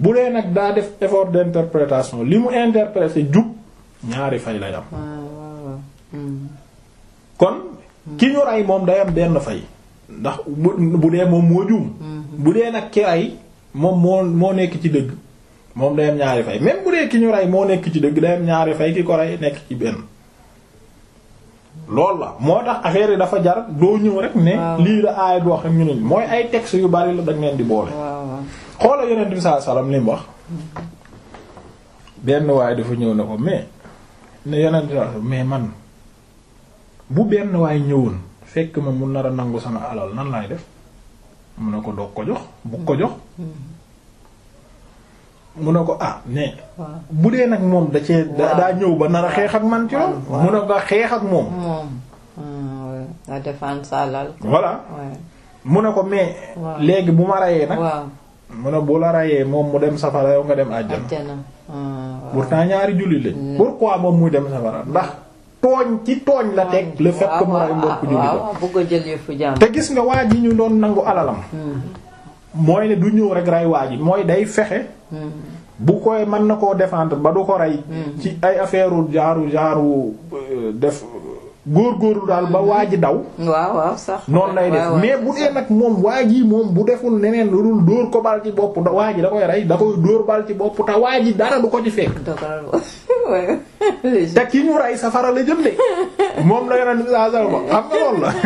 bu dee nag daa def effort d'interprétation li mu interprété jub ñaari fay lay am waaw waaw hmm. kon ki ñu rey moom day am benn fay ndax bu bu dee moom moo juum bu dee nag ki rey moom moo moo nekk ci dëgg moom day am ñaari fay même bu dee ki ñu rey moo nekk ci dëgg day am ñaari fay ki ko rey nekk ci benn loolu la moo tax affaire yi dafa jar doo ñëw rek ne Waaw. lii la aaya bi wax rek ñu ne mooy ay textes yu bari la dañ leen di boole waaw waaw xoola yonent bi sallallahu alayhi wasallam li mu wax benn waay dafa ñëw ne ko mais ne yonent bi sallallahu alayhi wasallam mais man bu benn waay ñëwoon fekk ma mu nar a nangu sama alal nan laay def mu ne ko doog ko jox bu ko jox mu ne ko ah mais waaw bu dee nag moom da cee da- Waaw. daa ñëw ba nar a xeex ak man ci loolu Waaw. mu ne ko xeex ak moom moom ah, ouais. la défense salal voilà ouais. mu ne ko mais Waaw. léegi bu ma rayee nag waaw mu ne bu la rayee moom mu dem safara yow nga dem àjjana ajjana ah, waaw. pourtant ñaari jullit lañ Mm. pourquoi moom muy dem safara ndax tooñ ci tooñ la teg le fait que mu ray mbokk jullit waaw la waaw bëgg a jël yëfu jàmm te gis nga waa ji ñu doon nangu alalam mooy ne du ñëw rek rey waa ji mooy day fexe bu koy mën na koo défendre ba du ko rey ci ay affaire genre genre euh, def góor-góorlu daal ba waa ji daw waaw waaw sax noonu lay def waaw, mais waaw, bu dee nag moom waa ji moom bu deful neneen lu dul dóor ko bal ci bopp da waa ji da koy rey da koy dóor bal ci bopp te waa ji dara du ko ci fekk dogal ouais. léegi te ki ñu rey safara la jëm de moom la yonent saa sal ba xam nga loolu la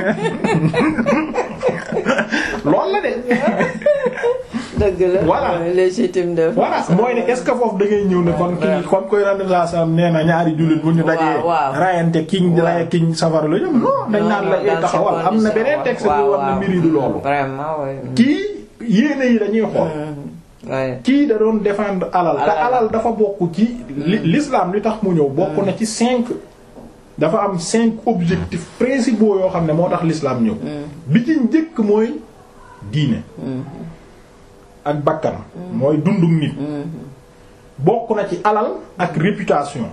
loolu la de dëgg la Voilà. ouais, légitime de voilà mooy ne est-ce que foofu da ngay ñëw ne kon ki comme koy yonent saa sal nee na ñaari jullit bu ñu dajee Waaw, waaw. rayante kiñ Waaw. raye kiñ safara la jëm non dañ naan la eh, taxawal am na beneen texte bu war na mbiri du loolu vraiment ouais. kii yéene yi dañuy xool Mm. ouais. kii da doon défendre alal te Alal. alal dafa bokk ci li- l'islam li tax mu ñëw bokk na ci cinq dafa am cinq objectifs principaux yoo xam ne moo tax l'islam ñëw bi ci njëkk mooy diine ak bakkan mooy dundu nit bokk na ci alal ak réputation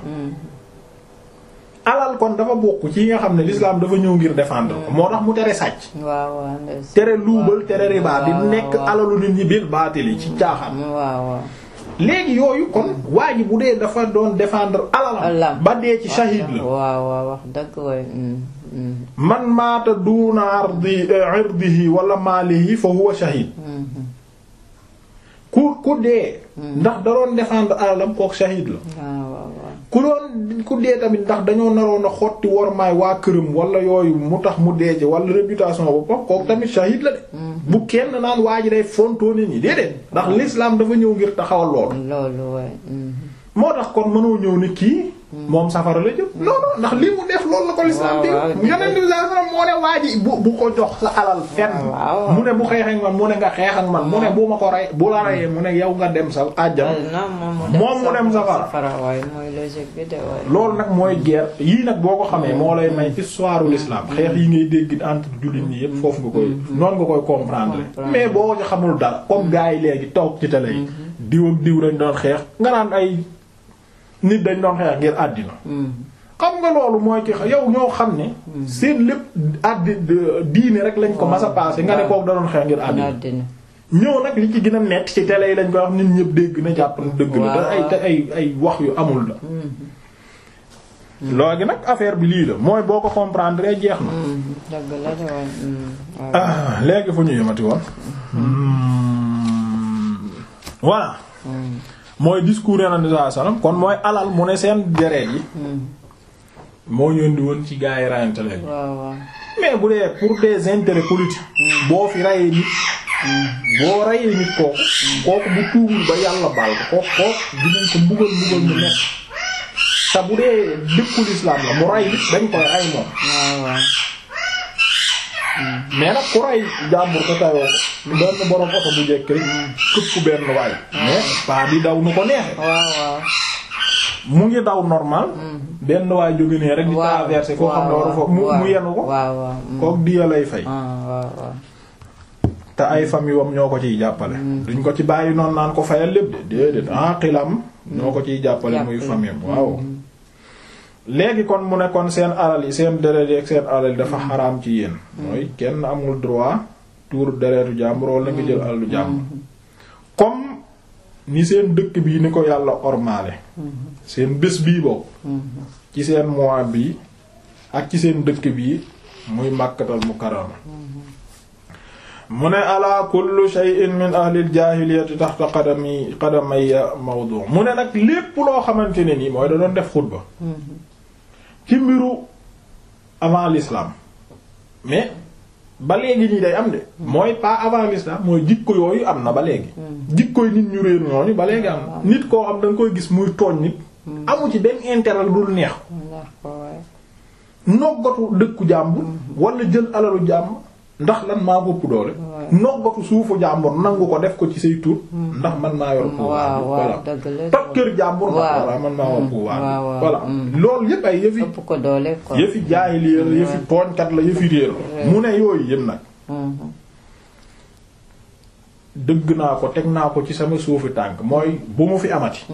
alal kon dafa bokk ci yi nga xam ne l'islam dafa ñëw ngir défendre ko moo tax mu tere sàcc waaw waaw ndeysaan. tere luubal tere riba di waaw, nekk waaw. alalu nit ñi bil baatili ci caaxaan waaw waaw léegi yooyu kon waa ji bu dee dafa doon défendre alalam Alalam. ba dee ci shahid la waaw waaw wax dëgg way mm, mm, man maata duuna ardi irdihi wala maalihi fa huwa shahid mm, ku ku dee ndax da doon défendre alalam kook shahid la waaw waaw waaw ku doon ku dee tamit ndax dañoo naroon a xotti wormaay waa këram wala yooyu mu tax mu dee ci wala réputation boppam kook tamit shahid la de bu kenn naan waa ji day fontoo nit ñi déedéet ndax l'islam dafa ñëw ngir taxawal loolu loolu way mm. moo tax kon mënoo ñëw ni kii moom safara la jëm non non ndax li mu def loolu la ko lislaam waaw, waaw, di yonent bi sallallahu alayhi wasallam moo ne waa ji bu bu ko jox sa alal fenn waaw. mu ne bu xeex ak man mu ne nga xeex ak man mu ne bu ma ko rey bu la reyee mu ne yow nga dem sa àjjana non moom Moom mu dem safara. safara waaye mooy logique bi de waaye. loolu nag mooy guerre yii nag boo ko xamee moo lay may histoire l'islam xeex yi ngay dégg entre jullit ñi yépp foofu nga koy noonu nga koy comprendre mais boo ko xamul dara comme gars yi léegi toog ci télé yi diw ak diw dañ doon xeex nga naan ay nit dañ doon xeex ngir àddina xam nga loolu mooy ki yow ñoo xam ne seen lépp addi diine rek lañ ko mas a passé nga ne kooku da doon xeex ngir àddina àddina ñëw nag li ci gën a metti ci télé yi lañ koy wax nit ñëpp dégg na jàpp na dëgg la Waaw, te ay waaw. te ay ay wax yu amul la léegi nag affaire bi lii la mooy boo ko comprendre jeex na Mm, dëgg la de waaye. mm, waaw. ah léegi fu ñu yemati woon voilà Mm, mooy discours Yonent bi sallallahu alayhi wasallam kon mooy alal mu ne seen deret yi mm, moo ñëw di woon ci gaa yi rayante leen waaw waaw. mais bu dee pour des intérêts politiques boo fi rayee nit boo rayee nit kooku kooku bu tuubul ba yàlla baal ko kooku kooku dinañ ko mbugal mbugal mu nekk te bu dee dëkkul islam la mu ray nit dañ koy ray moom waaw waaw. mais nag ku ray jàmbur ko tayoo ko benn borom oto bu jekk rek këpp benn waay mais pas di daw nu ko neexe waaw waaw. mu ngi daw normal benn waay jóge nee rek di waaw traverser koo xam ne waru fa mu mu yenu ko waaw waaw. mm, kook diya lay fay ah, waaw waaw. te ay famille wam ñoo ko ciy jàppale duñ ko ci bàyyi noonu naan ko fayal lépp de déedéet ah xilam ñoo ko ciy jàppale muy Jàppale. famille am waaw léegi kon mu ne kon seen alal yi seen deret yi ak seen alal yi dafa xaraam ci yéen mooy kenn amul droit tuur deretu jàmbur wala nga jël alalu jàmbur comme ni seen dëkk bii ni ko yàlla ormaale seen bés bii boobu ci seen mois bii ak ci seen dëkk bii muy màkkatal mukarrama mu ne ala kullu shay'in min ahlil jaahiliyati taxta qadami qadamayya mawdu mu ne nag lépp loo xamante ne nii mooy da doon def xutba ci mbiru avant l'islam mais ba léegi ñi day am de mooy pas avant l'islam mooy jikko yooyu am na ba léegi jikkoy nit ñu réer ñooñu ba léegi am na nit koo xam da nga koy gis muy tooñ nit amu ci benn intérêt dul neex noggatu dëkku jàmbur wala jël alalu jàmbur ndax lan maa bopp doole noggatu suufu jàmbur nangu ko def ko ci say tur ndax man maa yor pouvoir voilà toj kër jàmbur ndax voilà man maa yor pouvoir voilà loolu yépp ay yëfi yëfi jaay li la yëfi tooñkat la yëfi réer mu ne yooyu yëpp nag dëgg naa ko teg naa ko ci sama suufi tànk mooy bu mu fi amati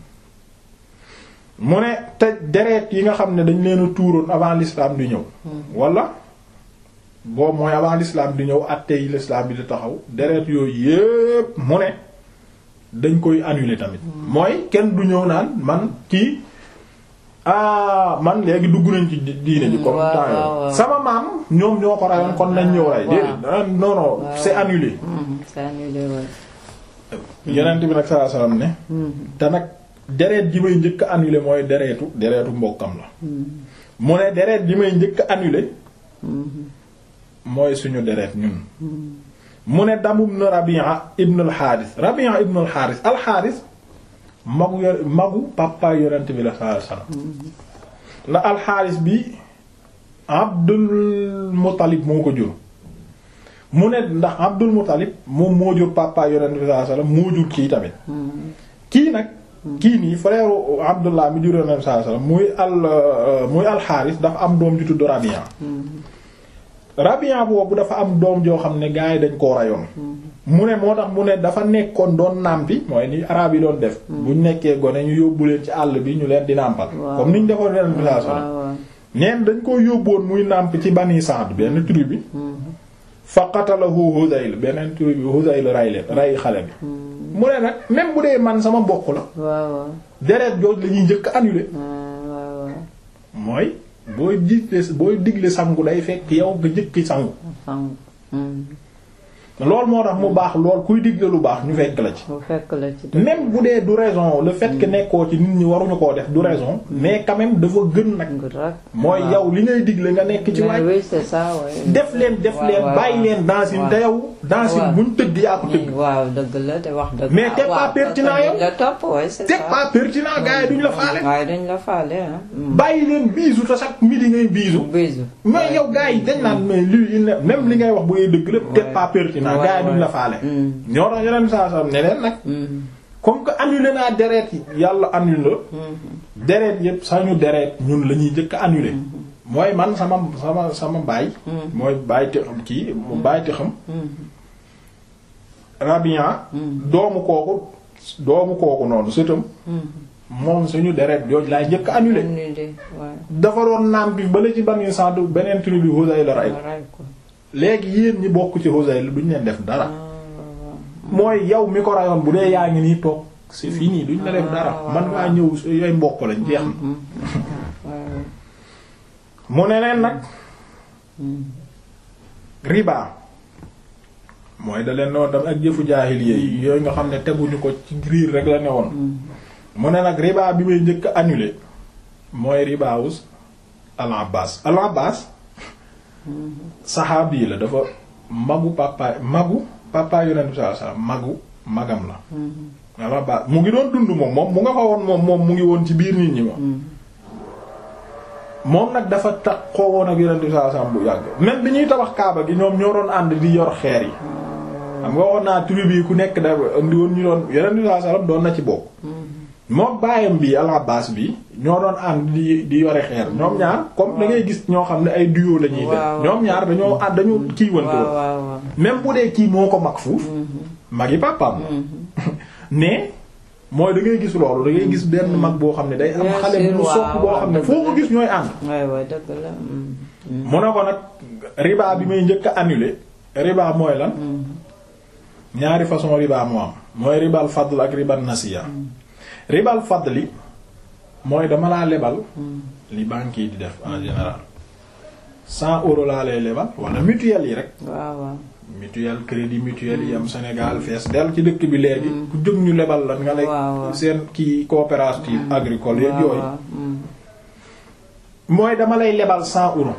mu ne te deret yi nga xam ne dañ leen a tuuroon avant l'islam di ñëw wala boobu mooy avant l'islam di ñëw àtte yi l'islam bi di taxaw deret yooyu yépp mu ne dañ koy annuler tamit mooy kenn du ñëw naan man kii ah man léegi dugg nañ ci diine ji comme temps sama maam ñoom ñoo ko rayoon kon nañ ñëw rey déedéet non non c'est annulé c'est annulé ouais yeneen bi nag sallallahu alayhi wasallam ne te nag deret ji may njëkk a annulé mooy deretu deretu mbokkam la mu ne deret ji may njëkk a annulé mooy suñu deret ñun mu ne damum na Rabi'a ibn al-Harith Rabi'a ibn al-Harith al-Harith magu yo magu papa yonent bi la sallallahu alayhi wasallam ndax al-Harith bi Abdul Muttalib moo ko jur mu ne ndax Abdul Muttalib moom moo jur papa yonent bi sallallahu alayhi wasallam moo jur kii tamit kii nag kii nii frère Abdullah mi jur yonent bi sallallahu alayhi wasallam muy al muy al-Harith dafa am doom ju tudd Rabi'a Rabi'a boobu dafa am doom joo xam ne gars yi dañ koo rayoon mu ne moo tax mu ne dafa nekkoon doon nàmpi mooy ni araab yi doon def buñ nekkee gone ñu yóbbu leen ci àll bi ñu leen di nàmpal comme niñ defoon leen bi saa neen dañ koo yóbboon muy nàmp ci Bani Sa'd benn tribu bi fa qatalahu Hudayl beneen tribu bi Hudayl ray leen ray xale bi mu ne nag même bu dee man sama mbokk la deret jooj la ñuy njëkk annulé mooy booy digle booy digle sangu day fekk yow nga njëkki sangu loolu moo tax mu baax lool kuy digle lu baax ñu fekk la ci même bu dee du raison le fait que nekkoo ci nit ñi waruñu koo def du raison mais quand même dafa gën nag mooy yow li ngay digle nga nekk ci waaj def leen def leen bàyyi leen dansin te yow dansin buñ tëgg yaa ko tëgg waaw dëgg la te wax dëgg mais t'es pas pertinent yow la topp ouais c'est t'es pas pertinent gars yi duñ la faale waaye duñ la faale bàyyi leen biisu te chaque midi ngay biisu bisu mais yow gars yi dañ naan mais lii même li ngay wax bu dee dëgg la t'es pas pertinent gaa yi duñ la faale ñoo tax yeneen saa saa ne leen nag comme que annulé naa deret yi yàlla annulé deret yépp sañu deret ñun la ñuy njëkk a annulé mooy man sama sama sama baay mooy baay te xam kii mu baay te xam Rabian doomu kooku doomu kooku noonu sëtam moom suñu deret jooj laay njëkk a annulé dafa doon naam bi bala ci ban sant beneen tribu bi Hudayl la ray léegi yéen ñi bokk ci Huzayl duñ leen def dara mooy yow mi ko rayoon bu dee yaa ngi nii toog c'est fini duñ la def dara man ngaa ñëw yooy mbokk lañ jeex na mu ne leen nag riba mooy da leen noonu tamit ak jëfu jaahiliya yi yooyu nga xam ne teguñu ko ci riir rek la ne woon mu ne nag riba bi may njëkk annulé mooy ribaawus al Abbas al Abbas saxaabi la dafa magu papa magu papa yonent bi sallallahu alayhi wasallam magu magam la walla ba mu ngi doon dund moom moom mu nga fa woon moom moom mu ngi woon ci biir nit ñi moom moom nag dafa taxoo woon ak yonent bi sallallahu alayhi wasallam bu yàgg même bi ñuy tabax kaaba gi ñoom ñoo doon ànd di yor xeer yi xam nga woon naa tribu yi ku nekk da indi woon ñu doon yonent bi sallallahu alayhi wasallam doon na ci bokk moom baayam bi al Abbas bi ñoo doon ànd di di yore xeer ñoom ñaar comme da ngay gis ñoo xam ne ay duo la ñuy def ñoom ñaar dañoo ànd dañoo kii wantoo même bu dee kii moo ko mag fuuf mag yi papaam mais mooy da ngay gis loolu da ngay gis benn mag boo xam ne day am xale bu sopp boo xam ne foo ko gis ñooy ànd mu ne ko nag riba bi may njëkk a annulé riba mooy lan ñaari façon riba moo am mooy ribal fadl ak ribal nasiya ribal fadli mooy dama laa lebal li banque yi di def en général cent euros laa lay lebal wala mutuelle yi rek waaw waaw mutuelle crédit mutuelle yi am Sénégal fees del ci dëkk bi léegi ku jóg ñu lebal la nga waaw, waaw. nekk seen kii coopérative agricole yeeg waaw yooyu waaw mm. mooy dama lay lebal cent euros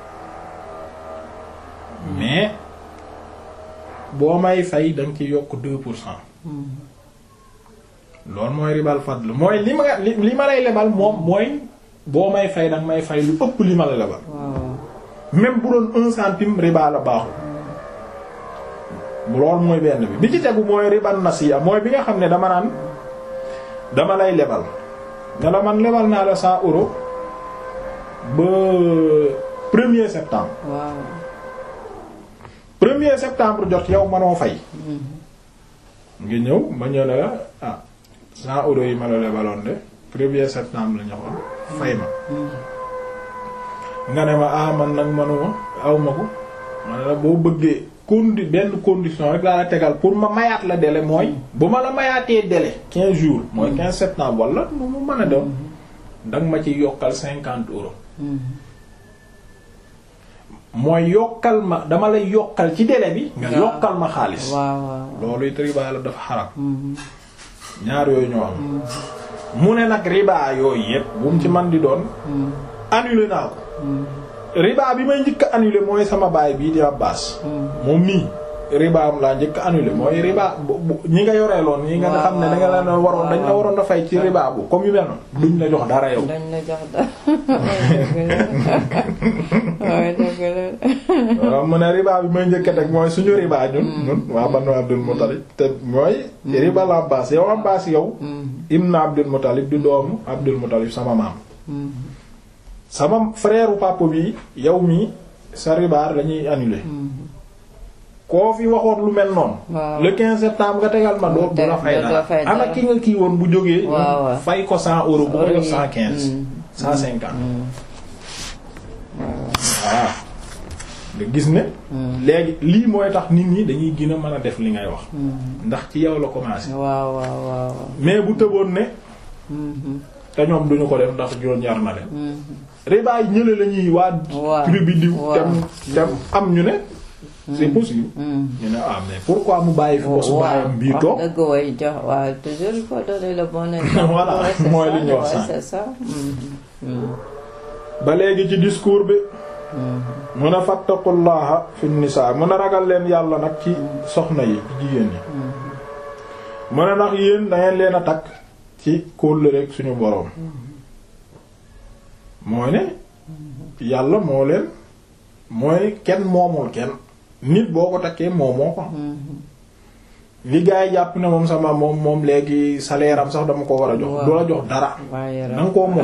mais boo may fay da nga ci yokk deux pour cent loolu mooy ribal fadl mooy li ma li li ma lay lebal moom mooy boo may fay danga may fay lu ëpp li ma la lebal waaw waaw même bu doon un centime riba la baaxul loolu mooy benn bi bi ci tegu mooy ribal nasiya mooy bi nga xam ne dama naan dama lay lebal ne la man lebal naa la cent euros ba premier septembre waaw premier septembre jot yow manoo fay nga ñëw ma ñëw ne la ah cent euros yi ma la lebaloon de premier septembre la ñoxoon fay ma nga ne ma ah man nag manuma aw ma ko ma ne la boo bëggee condi benn condition rek laa la tegal pour ma mayaat la délai mooy bu ma la mayaatee délai quinze jours mooy quinze septembre wala mu mu mën a dem danga ma ci yokkal cinquante euros mooy yokkal ma dama lay yokkal ci délai bi nga Waaw. yokkal ma xaalis waaw waaw loolu it riba la dafa xaram Mhm. ñaar yooyu ñoo am mu ne nag riba yooyu yépp bu mu ci man di doon Mhm. annulé naa ko Mhm. riba bi may njëkk a annulé mooy sama baay bii di Abbas Mhm. moom mii riba am laa njëkk a annulé mooy riba bu bu- ñi nga yoreeloon ñi nga Waaw, xam ne da nga leen waaw, waroon dañ la waaw. waroon a fay ci riba bu comme yu mel noonu duñ la jox dara yow dañ la jox da waaye dëgg la waaw mu ne riba bi may njëkk a teg mooy suñu riba ñun ñun waa Banu Abdul Muttalib te mooy riba la Abbas yow Abbas yow Mhm. ibn Abdul Muttalib di doomu Abdul Muttalib sama maam Mhm. sama frère papa bi yow mii sa ribaar lañuy annuler Mhm. koo fi waxoon lu mel noonu waaw le 15 septembre nga tegal ma doo du la fay doo dara fay ana dara. ki nga kii woon bu jógee Waaw, waaw. fay ko 100 euros bu ko def 115 Mhm. 150 Mhm. voilà nga gis ne Mhm. léegi lii mooy tax nit ñi dañuy gën a mën a def li ngay wax Mhm. ndax ci yow la commencé waaw waaw waaw mais bu tëboon ne Mhm. te ñoom duñu ko def ndax joon ñar na leen Mhm. ribaay ñële la ñuy waa Waaw. tribu diw Waaw. tem tem am ñu ne c'est possible Mhm. ñu ne ah mais pourquoi mu bàyyi fi bosu baayam bii wax toog dëgg way jox waaw toujours il faut donner le bon exemple. Voilà, Ouais, c'est mooy ça, li ñu wax ouais, sànq. c'est ça. Mhm. Mhm. ba léegi ci discours bi Mhm. mun a fattaqullaha fi nisaa mun a ragal leen yàlla nag ci soxna yi ci jigéen ñi mun a ndax yéen dangeen leen a takk ci kóllëre rek suñu boroom mooy ne yàlla moo leen mooy kenn moomul kenn nit boo ko takkee moomoo ko Mhm. li gaa yi jàpp ne moom sama moom moom léegi salaire am sax dama ko war a jox Waaw. du la jox dara waaye da nga koo moom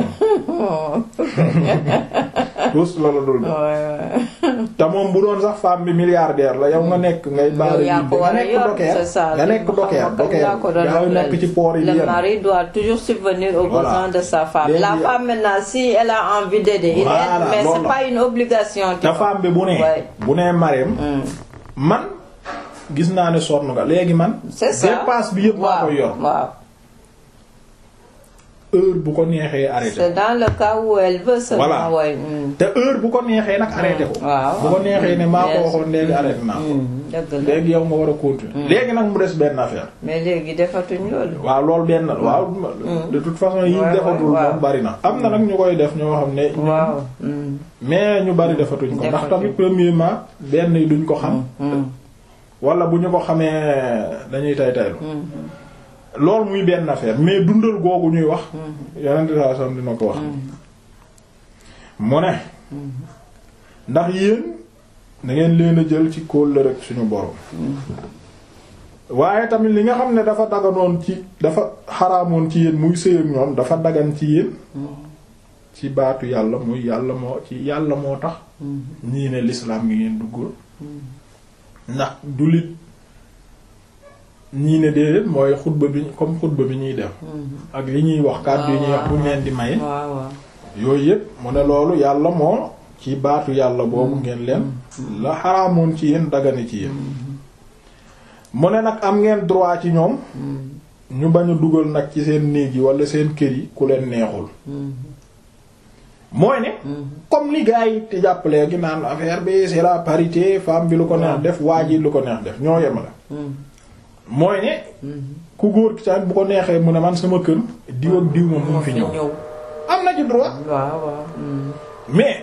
tous la la dul jox te moom bu doon sax femme bi milliardaire la yow nga nekk ngay baara yaa ko nga war a nekk yor dokeer c'est ça nga nekk dokeer dokeer yaa ngi nekk ci port yi le yenn mari doit toujours subvenir aux Voilà. besoins de sa femme Léegi- la femme maintenant si elle a envie d'aider il Voilà, aide mais loolu c'est la. pas une obligation tu te vois. femme bi bu nee Ouais. bu nee mareem Mm. man gis naa ne sonn nga léegi man c'est ça dépense bi yëpp maa waaw koy yor waaw heure bu ko neexee arrêté c'est dans le cas où elle veut seulement Voilà. ouais. mm. te heure bu ko neexee nag arrêté ko waaw bu ko neexee ne maa ko Yes. waxoon léegi arrêté naa ko Mm, dëgg la léegi yow nga war a continuer léegi nag mu des benn affaire mais léegi defatuñ loolu waaw loolu benn waaw de toute façon yi Ouais, defatul ouais, moom bari na am na nag ñu koy def ñoo xam ne waaw mm. mais ñu bari defatuñ ko ndax Defatuñ. tamit premièrement benn yi duñ ko xam Mm. wala bu ñu ko xamee dañuy tay taylu Mm. loolu muy benn affaire mais dundal googu ñuy wax Mm. yonent saa sam dina ko wax mu ne ndax yéen da ngeen leen a jël ci kóol rek suñu borom waaye tamit li nga xam ne dafa daganoon ci dafa xaraamoon ci yéen muy sëy ak ñoom dafa dagan ci yéen ci baatu yàlla muy yàlla moo ci yàlla moo tax ñii ne l'islam ngi ngeen duggul ndax jullit ñii ne déedéet mooy xutba bi comme xutba bi ñuy def ak li ñuy wax kàddu yi ñuy wax bu ñu leen di maye waaw waaw yooyu yépp mu ne loolu yàlla moo ci baatu yàlla boobu ngeen leen la xaraamoon ci yéen dagane ci yéen mu ne nag am ngeen droit ci ñoom ñu bañ a dugal nag ci seen néeg yi wala seen kër yi ku leen neexul mooy ne comme li gars yi te jàppalee gi naan affaire bi c'est la parité femme bi lu ko neex def waa ji lu ko neex def ñoo yemale mooy ne ku góor ki tamit bu ko neexee mu ne man sama kër diw ak diw moom mu fi ñëw am na ci droit waaw waaw mais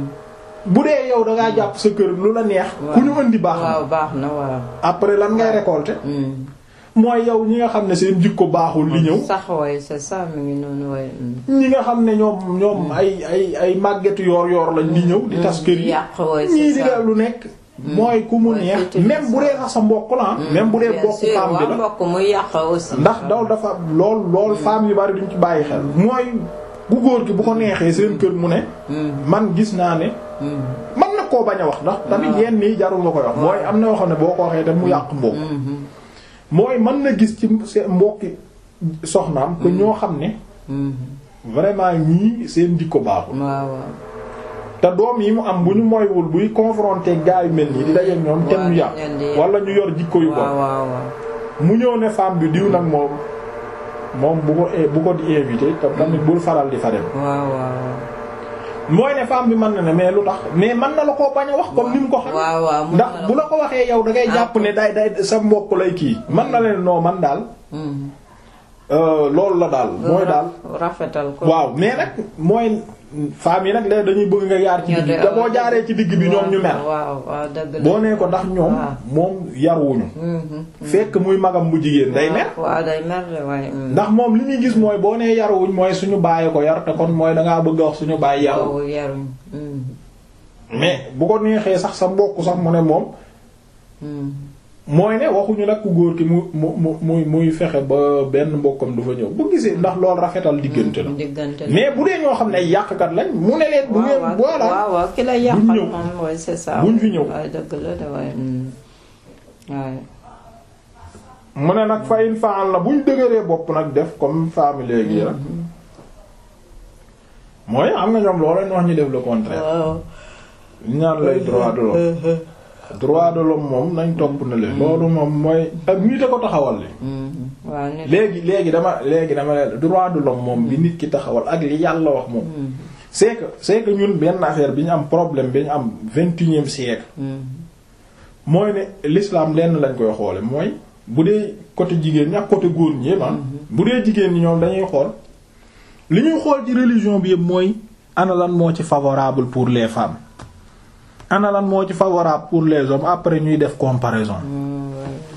bu dee yow da ngaa jàpp sa kër lu la neex ku ñu indi baax na waaw baax na waaw après lan ngay récolter mooy yow ñi nga xam ne seen jikko baaxul li ñëw sax way c'est ça mi ngi noonu way ñi nga xam ne ñoom ñoom ay ay ay màggetu yoor yoor lañ di ñëw di tas kër yi yàq way ñii c'est di ça def lu nekk mooy ku mu Ouais, neex c'est même bu dee sax sa mbokk la même bu dee bien bokk sûr femme bi waa la mbokk muy yàq aussi ndax daw dafa lool lool femme yu bari duñ ci bàyyi xel mooy bu góor gi bu ko neexee seen kër mu ne man gis naa ne man na koo bañ a wax ndax tamit yenn nii jarul nga koy wax mooy am na yoo xam ne boo ko waxee tam mu yàq mbokk mooy mën na gis ci seen mbokki soxnaam que ñoo xam ne vraiment ñii seen jikko baaxul waaw waaw te doom yi mu am bu ñu moywul buy confronter gaa yu mel nii di dajeek ñoom te ñu yàq leen di- wala ñu yor jikko yu waaw bon waaw waaw mu ñëw ne femme bi diw nag moom moom bu ko bu ko di invité te tamit bul faral di fa dem waaw waaw mooy ne femme bi mën na ne mais lu tax mais mën na la koo bañ a wax comme ni mu ko xam waaw waaw mun ndax na bu la ko waxee yow da ngay jàpp ne day day sa mbokk lay kii mën na leen noo man daal Mhm. euh, loolu la daal mooy daal rafetal ko waaw mais nag mooy femme yi nag léegi dañuy bëgg nga yaar ci digg bi te boo jaaree ci digg bi ñoom ñu mer waaw waaw dëgg la boo nee ko ndax ñoom waaw. moom yaruwuñu Mhm. fekk muy magam bu jigéen day mer waaw day mer de waaye mhm. ndax moom li ñuy gis mooy boo nee yaruwuñ mooy suñu bàyyi ko yar te kon mooy dangaa bëgg a wax suñu bàyyi yaru waaw yaruñ Mhm. mais bu ko neexee sax sa mbokk sax mu ne moom Mhm. mooy ne waxuñu nag ku góor ki mu mu mu muy muy fexe ba benn mbokkam du fa ñëw bu gisee ndax loolu rafetal diggante la diggante la mais bu dee ñoo xam ne ay yàqkat lañ mu ne leen bu ngeen waaw voilà waaw waaw ki la yàqal buñ ñëw. moom mooy c'est ça Buñ fi ñëw. waaye dëgg la de waaye mhm. waaye mu ne nag fa in faal la buñ dëgëree bopp nag def comme femme léegi rek mooy am nga ñoom loolu lañ wax ñu def le contraire waaw ñaan lay droit de l'homme droit de l'homme moom nañ topp na leen loolu moom mooy ak nit a ko taxawal li Mhm. waaw nit léegi léegi dama léegi dama leen droit de l'homme moom bi nit ki taxawal ak li yàlla wax moom Mhm. c'est que c'est que ñun benn affaire bi ñu am problème bi ñu am vingt et unième siècle Mhm. mooy ne l'islam lenn lañ koy xoole mooy bu dee côté jigéen ñi ak côté góor ñi yépp ah bu dee jigéen ñi ñoom dañuy xool li ñuy xool ci religion bi yëpp mooy ana lan moo ci favorable pour les femmes ana lan moo ci favorable pour les hommes après ñuy def comparaison Mhm.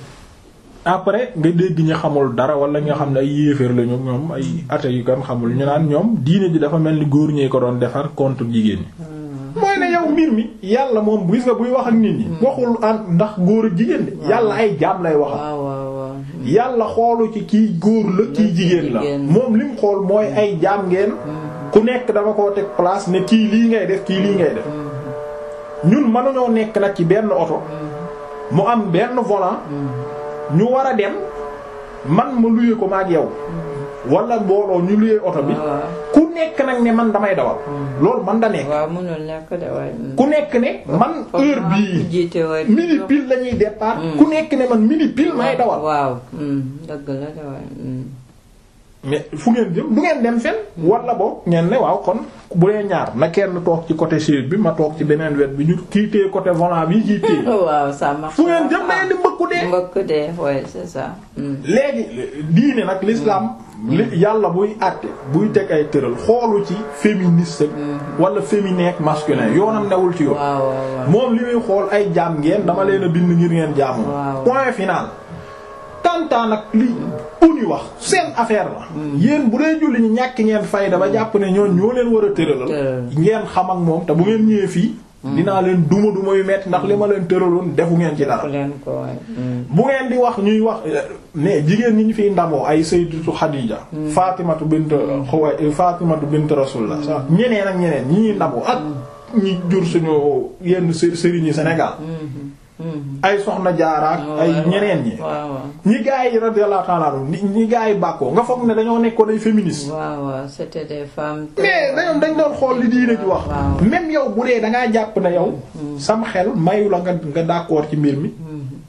après nga dégg ñi xamul dara wala nga xam ne ay yéeféer lañu ñoom ay athées yu kan xamul ñu naan ñoom diine ji dafa mel ni góor ñee ko doon defar contre jigéen ñi mooy ne yow mbir mi yàlla moom gis nga buy wax ak nit ñi waxul an ndax góor ak jigéen de yàlla ay jaam lay waxal waaw waaw waaw yàlla xoolu ci kii góor la kii jigéen la jigéen. moom lim xool mooy ay jaam ngeen ku nekk dafa koo teg place ne kii lii ngay def kii lii ngay def ñun mënuñoo nekk nag ci benn oto mu am benn volant ñu war a dem man ma luye ko maag yow wala mbooloo ñu luye oto bi waaw ku nekk nag ne man damay dawal loolu man da nekk waaw mënul nekk de waaye mhm. ku nekk ne man heure bii jiite waaye midi pile lañuy départ ku nekk ne man midi pile may dawal waaw mhm. dëgg la de waaye mhm. mais fu ngeen jëm du ngeen dem fen wala boog ngeen ne waaw kon bu dee ñaar na kenn toog ci côté chaise bi ma toog ci beneen wet bi ñu kii téye côté volant bi kii téye waaw ça marche fu ngeen jëm da ngeen di mbëkku dee mbëkk dee ouais c'est ça mhm. léegi diine nag l'islam li yàlla buy àtte buy teg ay tëral xoolu ci féministe ak wala féminin ak masculin yoonam newul ci yoon waaw waaw waaw moom li muy xool ay jaam ngeen dama leen a bind ngir ngeen jaamu Waaw. point final tantaan nag li uni wax seen affaire la yéen bu dee julli ñi ñàkk ngeen fayda ba jàpp ne ñoon ñoo leen war a tëralal Tëral. ngeen xam ak moom te bu ngeen ñëwee fii dinaa leen duma duma yu metti ndax li ma leen tëraloon defu ngeen ci dara ku leen ko waaye mhm. bu ngeen di wax ñuy wax ne jigéen ñi ñu fiy ndamoo ay sayyidatu Xadiija Fatimatu bint Xuway Fatimatu bint Rasulullah sa ñeneen ak ñeneen ñi ñuy ndamoo ak ñi jur suñu yenn së- sëriñi Sénégal Mhm. Mhm. ay soxna jaaraak ay waaw, ñeneen ñi waaw waaw ñi gaa yi radiyallahu ta'ala anhum ñi ñi gaa yi bàkkoo nga foog ne dañoo nekkoon ay féministes waaw waaw c'était des femmes mais dañoom dañ doon xool li diine ci wax waaw. même yow bu dee dangaa jàpp ne yow sam xel mayu la nga nga d'accord ci mbir mi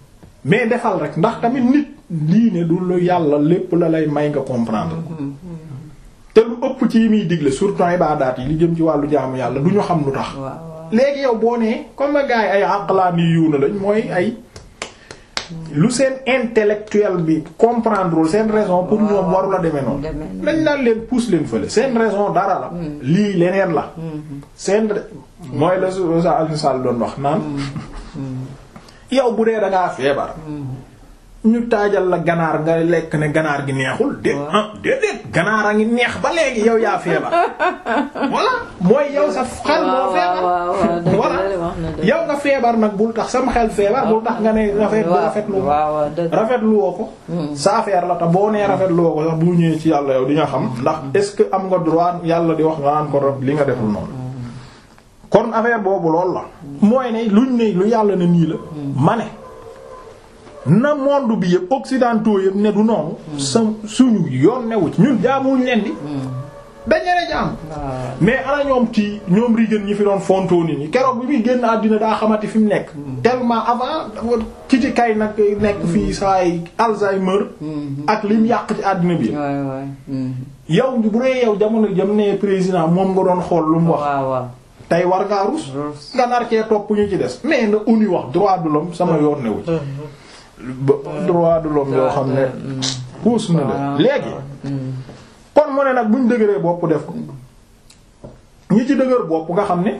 mais defal rek ndax tamit nit lii ne du lu yàlla lépp la lay may nga comprendre te lu ëpp ci yi muy digle surtout ibaadaat yi li jëm ci wàllu jaamu yàlla du ñu xam lu tax waaw waaw léegi yow boo nee comme ma gars yi ay aqlaani yuuna lañ mooy ay lu seen intellectuel bi comprendre seen raison pour ñoom waru la demee noonu demee noonu. lañ naan leen pousse leen fële seen raison dara la lii leneen la seen mooy la su sa Alioune Sall doon wax naan yow bu dee da ngaa feebar ñu taajal la ganaar nga lekk ne ganaar gi neexul dé ah déedéet ganaar a ngi neex ba léegi yow yaa feebar voilà mooy yow sa xel moo feebar waaw waaw dëgg voilà la wax na dëgg. yow nga feebar nag bul tax sama xel feebar bul tax nga ne rafet waaw rafetlu waaw waaw dëgg. rafetlu woo ko sa affaire la te boo nee rafetlu woo ko sax bu ñëwee ci yàlla yow di nga xam ndax est-ce que am nga droit yàlla di wax nga naan ko li nga deful noonu kon affaire boobu loolu la mooy ne luñ ne lu yàlla ne nii la ma ne na monde bi yëpp occidentaux yëpp ne du noonu sa suñu yoon newu ci ñun jaamuñ leen di dañ leen a jaam waaw mais ana ñoom ci ñoom rigéen ñi fi doon fontoo nit ñi keroog bi muy génn àddina daa xamati fi mu nekk tellement avant dafa ci ci kay nag nekk fii saay Alzheimer ak lim yàq ci àddina bi waay waay. yow bu dee yow jamono jam ne président moom nga doon xool lu mu wax waaw waaw. tey war ngaa rus Rus. nga nar cee topp ñu ci des mais na ONU wax droit de l'homme sama yoon newu ci ba droit de l'homme yoo xam ne puus na la léegi kon mu ne nag buñ dëgëree bopp def ko ñi ci dëgër bopp nga xam ne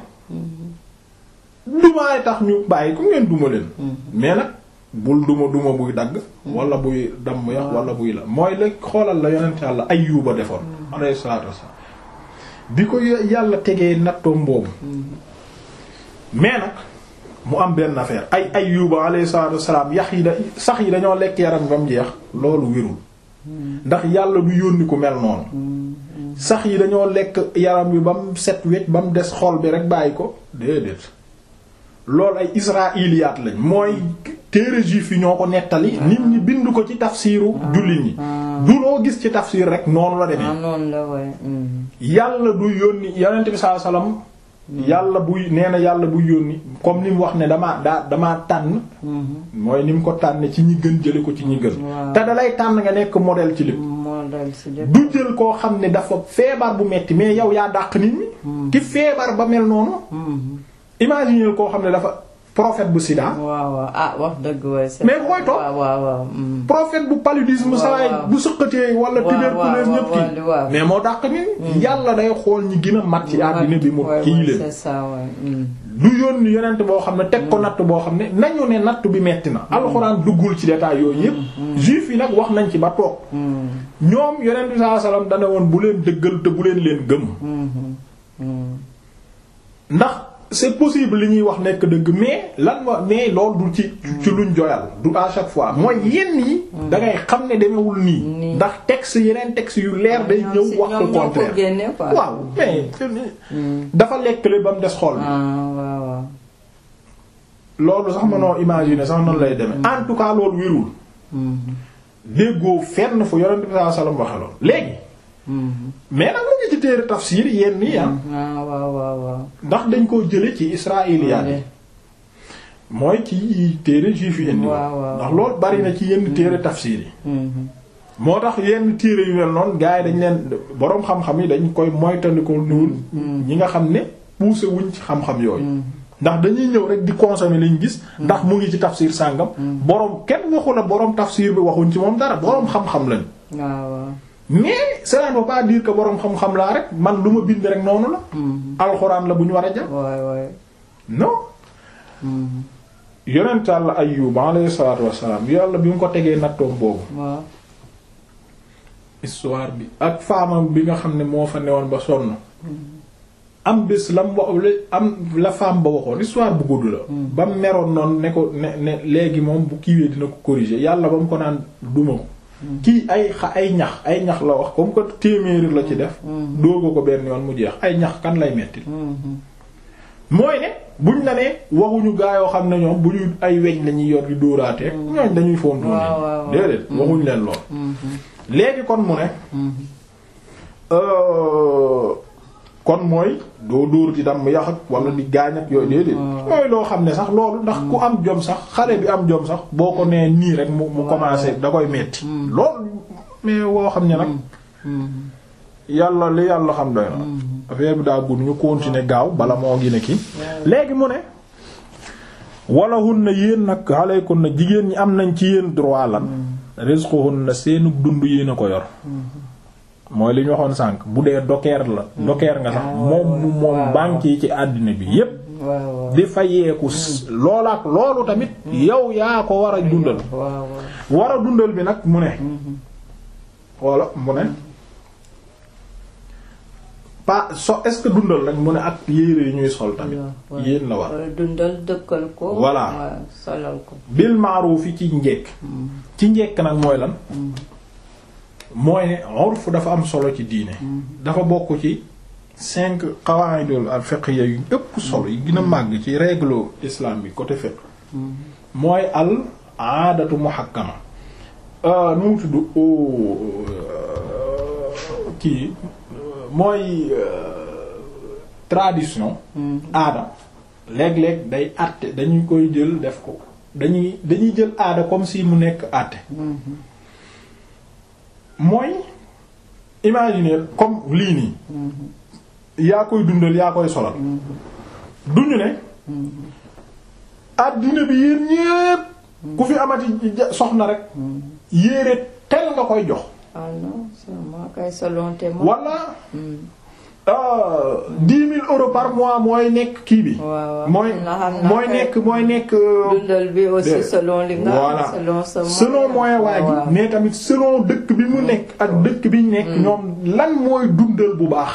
dumaay tax ñu bàyyi ko ngeen duma leen mais nag bul duma duma buy dagg wala buy damm yax wala buy la mooy la xoolal la yonent yàlla Ayyuba defoon alayhi salaatu wassalaam bi ko yàlla tegee nattoom boobu mais nag mu am benn affaire ay Ayyuba alayhi salaatu wassalaam yax yi da sax yi dañoo lekk yaram ba mu jeex loolu wérul ndax yàlla du yónni ku mel noonu sax yi dañoo lekk yaram bi ba mu set wecc ba mu des xol bi rek bàyyi ko déedéet loolu ay israiliyaat lañ mooy téere juif yi ñoo ko nettali nit ñi bind ko ci tafsiru jullit ñi du loo gis ci tafsir rek noonu la ah demee noonu la waay. yàlla du yónni yonent bi sallallahu alayhi wasallam yàlla buy nee na yàlla buy yónni comme ni mu wax ne damaa daa damaa tànn mooy ni mu ko tànne ci ñi gën jële ko ci ñi gën Waaw. te dalay tànn nga nekk modèle ci lépp moo dal si lépp. du jël koo xam ne dafa feebar bu metti mais yow yaa dàq nit ñi ki feebar ba mel noonu imaginer koo xam ne dafa prophète bu sida waaw waaw ah wax dëgg waay. c'est Mais bu koy topp. waaw waaw waaw. mm. prophète bu paludisme Waaw, sawaay waaw. bu sëqatee wala Waaw, tuberculose waaw, ñëpp waaw, kii waaw. mais moo dàq nit ñi yàlla day xool ñi gën a mat ci àddina bi mu waay, kii waay, leen c'est ça waay. mm. du yónni yonent boo xam ne teg ko natt boo xam ne nañu ne natt bi metti na alxuraan duggul ci détail yooyu yépp juif yi nag wax nañ ci ba toog ñoom yonent bi sallallahu alayhi wasallam dana woon bu leen dëggal te bu leen leen gëm ndax c'est possible li ñuy wax nekk dëgg mais lan wa mais loolu du ci ci luñ joyal du à chaque fois mooy yenn yi da ngay xam ne demewul nii Nii. ndax texte yeneen texte yu leer day ñoom ñëw si- wax ñoom ko ñoo ko contraire génne quoi. waaw mais dafa lekkale ba mu des xol bi ah waaw waaw. loolu sax mënoo imaginer sax noonu lay demee en tout cas loolu wérul déggoo fenn fu yonent bi sallallahu alayhi wasallam waxe lool léegi mais nag mu ngi ci téere tafsir yenn yi ah ah waaw waaw waaw. ndax dañ koo jële ci israiliyaat yi mooy ci téere juif yi indi Waaw, waaw. ndax loolu bari na ci yenn téere tafsir yi Mhm. moo tax yenn téere yu mel noonu gars yi dañ leen boroom xam-xam yi dañ koy moytandiku niwul ñi nga xam ne poussé wuñ ci xam-xam yooyu ndax dañuy ñëw rek di consommer liñ gis ndax mu ngi ci tafsir sàngam boroom kenn waxu la boroom tafsir bi waxuñ ci moom dara boroom xam-xam lañ waaw waaw. mais cela ne veut pas dire que boroom xam-xam laa rek man lu ma bind rek noonu la alxuraan la bu ñu war a jàpp waay waay. non yonent Yàlla Ayyub alayhi salaatu wassalaam yàlla bi mu ko tegee nattoom boobu waaw. histoire bi ak faamam bi nga xam ne moo fa newoon ba sonn am bés lam wax am la femme ba waxoon histoire bu gudd la ba mu meroon noonu ne ko ne ne léegi moom bu kiiwee dina ko corriger yàlla ba mu ko naan duma ko kii ay xa ay ñax ay ñax la wax comme que téeméeri la ci def dóoga ko benn yoon mu jeex ay ñax kan lay metti mooy ne buñ la nee waxuñu gaa yoo xam ne ñoom bu ñu ay weñ la ñuy yor di dóoraatee ñooñ dañuy fontu waaw, waaw. déedéet waxuñ leen lool léegi kon mu ne euh, kon mooy doo dóor di dam yax ak wala di gaañ ak yooyu déedéet mooy loo xam ne sax loolu ndax ku am jom sax xale bi am jom sax boo ko nee nii rek mu mu commencé da koy metti loolu mais woo xam ne nag yàlla li yàlla xam doy na affaire bi daa gudd ñu continuer gaaw bala moo gine ki léegi mu ne wala hun na yéen nag aleykum na jigéen ñi am nañ ci yéen droit lan rizquhun na seenu dund yéen a ko yor mooy li ñu waxoon sànq bu dee dokeer la dokeer nga sax moom mu moom banque yi ci àddina bi yépp waaw di fayeeku loola ak loolu tamit yow yaa ko war a dundal waaw war a dundal bi nag mu ne walla mu ne pas so est-ce que dundal rek mu ne ak yére yi ñuy sol tamit waaw yéen la war wala dundal dëkkal ko Voilà. waaw, solal ko bil ma'ruf yi ci njekk ci njekk nag mooy lan mooy ne urf dafa am solo ci diine dafa bokk ci cinq qawaidul al fiqhiyya yu ëpp solo yi gën a màgg ci règle islam bi côté fiqh mooy al aadatu muhakkama euh, nu mu tudd oh, euh, kii mooy euh, tradition aada léeg-léeg day àtte dañu koy jël def ko dañuy dañuy jël aada comme si mu nekk àtte mooy imaginer comme lii nii yaa koy dundal yaa koy solal duñu ne àddina bi yéen ñépp ku fi amati ja- soxna rek yéere tel nga koy jox ah non seulement kay selon tes moyens. wala dix mille euros par mois mooy nekk kii bi waaw waaw mooy xam naa xam naa mooy kay nekk mooy nekk euh, dundal bi aussi de- selon li nga voilà selon sa selon moyen waa waaw. ji mais tamit selon dëkk bi mu nekk ak dëkk bi ñu nekk ñoom lan mooy dundal bu baax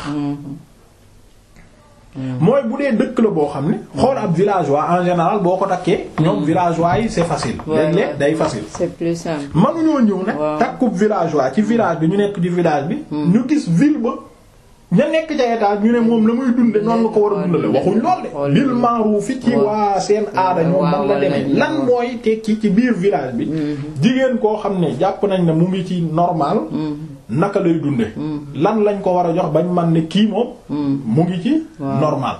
mooy bu dee dëkk la boo xam ne xool ab villageois en général boo ko takkee ñoom villageois yi c'est facile Ouais, léeg-léeg ouais. day facile c'est plus simple mënuñoo ñëw nag Waaw. takkub villageois ci village bi ñu nekk ci village bi ñu gis ville ba ña nekk ca état ñu ne moom la muy dunde noonu la ko war a dundale waxuñ lool de Xool bil ma'ruf fi ci Waaw. waa seen aada ñoom Waaw, man la waaw, demee lañ- lan mooy tekki ci biir village bi jigéen koo xam ne jàpp nañ ne mu ngi ci normal naka lay dunde lan lañ ko war a jox bañ man ne kii moom mu ngi ci Waaw. normal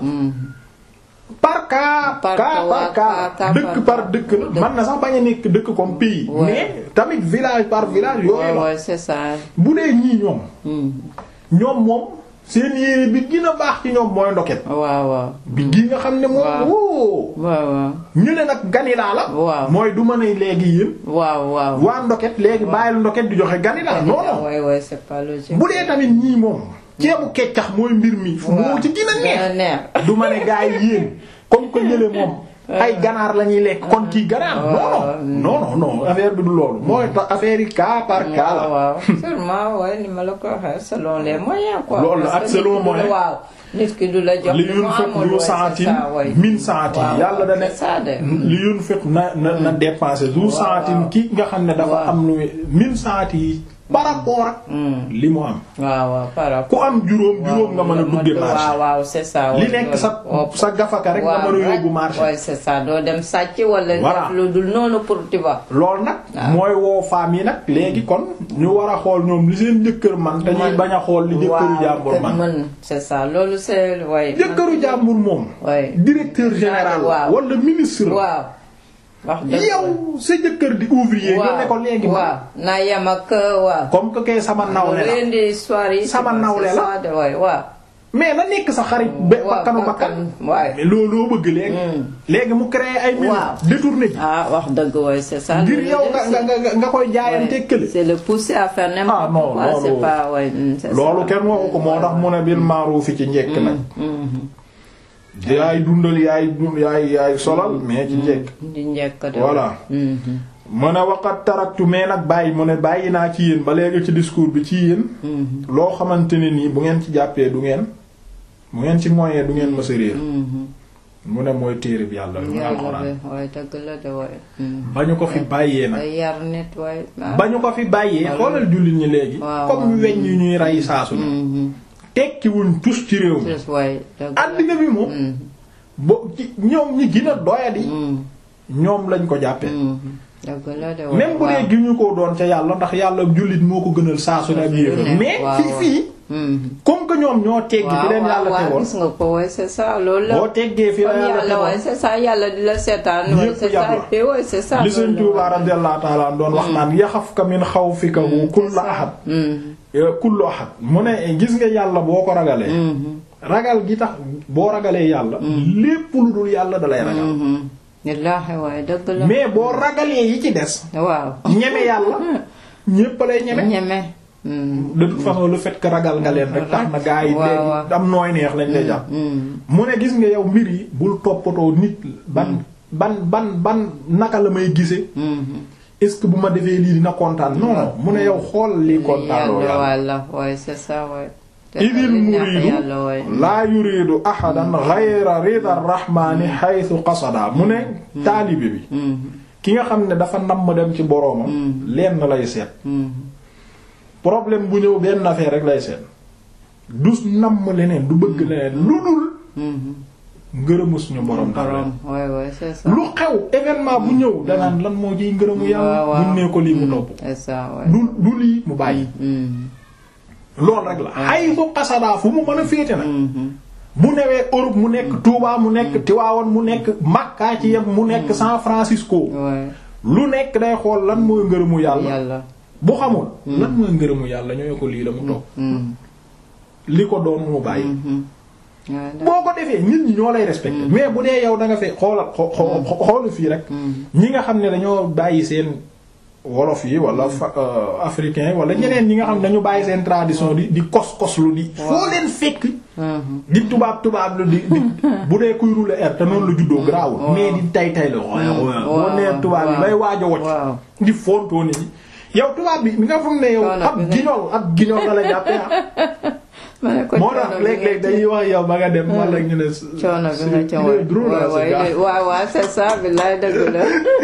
par cas Par cas cas, par waa, cas cas, cas dëkk par par dëkk la man na sax bañ a nekk dëkk comme pays Ouais. mais tamit village par village yooyu ouais la ouais c'est ça bu dee ñii ñoom Hmm. ñoom moom seen yére bi gën a baax ci ñoom mooy ndoket waaw waaw bi gi nga xam ne moom Waaw. woo waaw waaw ñu ne nag ganilaa la Waaw. mooy du ma ne léegi yéen waaw waaw waa ndoket léegi bàyyil ndoket di joxe ganilaa non non ouais ouais c'est pas logique bu dee tamit ñii moom ceebu keccax mooy mbir mi moo ci gën a neex gën a neex du ma ne gaa yi yéen comme que ñële moom ay ganaar la ñuy lekk kon kii ganaar non non non non affaire bi du loolu mooy tax affaire yi cas par cas la waaw waaw sûrement ouais ni ma la ko waxee selon les moyens quoi. Loolu la, Parce ak que selon nit ki du la- moyen. waaw nit ki du la jox li li mu yunfiq amul, du ouais, c'est saatin ça, ouais. min saatin Waaw, yàlla da ne c'est ça de. li yunfiq na na na dépenser du saatin waaw. ki nga xam ne dafa Waaw. am lu min saati yi par rapport ak li mu am waaw waaw par rapport. ku am juróom juróom nga mën a dugge marché waaw waaw c'est ça. li ouais, nekk sa waaw. sa gafaka rek nga mën a yóbbu marché waaw c'est ça doo dem sàcc wala. Voilà. def lu dul noonu pour tu vois. loolu nag mooy woo femmes yi nag léegi kon ñu war a xool ñoom li seen jëkkër man dañuy Man- bañ a xool li jëkkëru jàmbur te man mën c'est ça loolu c'est ouais. jëkkëru jàmbur moom Ouais. directeur général Waaw. wala ministre waaw. wax dëgg yow sa jëkkër di ouvrier nga ne ko léegi man waaw naa yem ak waaw. comme que kay sama nawle la indi histoire yi. Sama c'est nawle la. ça de waay waaw. mais na nekk sa xarit ba waaw, bakkanu bakkan bakkan, waay. mais looloo bëgg léegi léegi mu créé ay minutes Waaw. détourné ji ah wax dëgg waay c'est ça. ngir loolu yow de, nga c'est- nga nga nga koy jaayante ouais. kële c'est le pousser à faire n'importe Ah, non, quoi loolu- c'est pas ouais, mm, c'est loolu ça. kenn waxu ko moo tax mu ne bil ma'ruf ci njekk nag yaay dundal yaay dund yaay yaay solal mais ci njekk di njëkk de. Voilà. Mhm. mu ne waqat taraktu mais nag bàyyi mu ne bàyyi naa ci yéen ba léegi ci discours bi ci yéen loo xamante ne nii bu ngeen ci jàppee du ngeen bu ngeen ci moyee du ngeen mësa réer Mhm. mu ne mooy téere bi yàlla muy yàlla alxuraan de waay dëgg la de waay. Mhm. ba ñu ko fi bàyyee nag day yar nit waay. ah. ba ñu ko fi bàyyee xoolal jullit ñi léegi Waaw, comme waaw. weñ yu ñuy rey saasu ne Mhm. tekki wuñ tus ci réew mi Plus waay dëgg la. àddina bi moom Mhm. bo ci ñoom ñi gën a doyadi Mhm. ñoom lañ ko jàppee Mhm. dëgg la de waay. même bu dee gi ñu ko doon ca yàlla ndax yàlla jullit moo ko gënal saasu ne ak yéefar ne, mais waaw, fii waaw. fii comme que ñoom ñoo teggi fi leen yàlla waaw tegoon gis nga ko ouais c'est ça loolu la boo teggee fi la kon yàlla yàlla ouais tegoon c'est ça yàlla di la seetaan ouais Yépp c'est yàlla. ça et puis ouais c'est ça li loolu Sëriñ la, Tuubaa ouais. radiyallahu ta'ala doon wax naan yaxafka min xawfika kulla ahad kullu ahad mu ne gis nga yàlla boo ko ragalee ragal gi tax boo ragalee yàlla lépp lu dul yàlla dalay ragal wallaahi waaye dëgg la mais boo ragalee yi ci des waaw ñeme yàlla ñépp lay ñeme ñeme de toute façon le fait que ragal nga leen rek tax na gaa yi waaw, léegi waaw. am nooy neex lañ lay jàpp mu ne gis nga yow mbir yi bul toppatoo nit ban ban ban ban naka la may gise est-ce que bu ma defee lii dina kontaan non non mu ne yow xool lii kontaanoo yàlla yàlla walla waaye c'est ça waaye idil muridu yàlla waaye laa yuridu ahadan ghayra rida rahmani haythu qasada mu ne taalibe bi ki nga xam ne dafa namm dem ci boroomam lenn lay seet problème bu ñëw benn affaire rek lay seet du namm leneen du bëgg leneen lu dul ngërëmu suñu borom dara borom waaye waaye c'est ça lu xew événement bu ñëw danaan lan moo ciy ngërëmu yàlla waaw, waaw. buñ nee ko lii mu topp c'est ça waaye du du lii mu bàyyi loolu rek la xay su xasadaa fu mu mën a féete nag mu newee Europe mu nekk Touba mu nekk Tivaouane mu nekk Makka ci yem mu nekk San Francisco waaye lu nekk day xool lan mooy ngërëmu yàlla yàlla bu xamul lan mooy ngërëmu yàlla ñooy ko lii la mu topp li ko doon mu bàyyi waaye da- boo ko defee nit ñi ñoo lay respecté mais bu dee yow da nga fee xoolal xo- xo- xoolu fii rek ñi nga xam ne dañoo bàyyi seen wolof yi wala fa- euh, africain yi wala ñeneen ñi nga xam ne dañu bàyyi seen tradition di di kos koslu di foo leen fekk di tubaab tubaab lu di di bu dee kuy rouler air te noonu la juddoo garaawul mais di tay tay la boo nee tubaab yi bay waaj a wocc waaw di fontoo nit ñi yow tubaab bi mi nga foog ne yow Coono ab bi nga- guignol ab guignol la la jàppee ah ma ne ko moo coono tax bi léeg-léeg nga dañuy wax yow ba nga dem wala ñu ne coono bi nga ca il est drôle là, ce gars. waaw waaw waaw c'est ça billaay dëgg la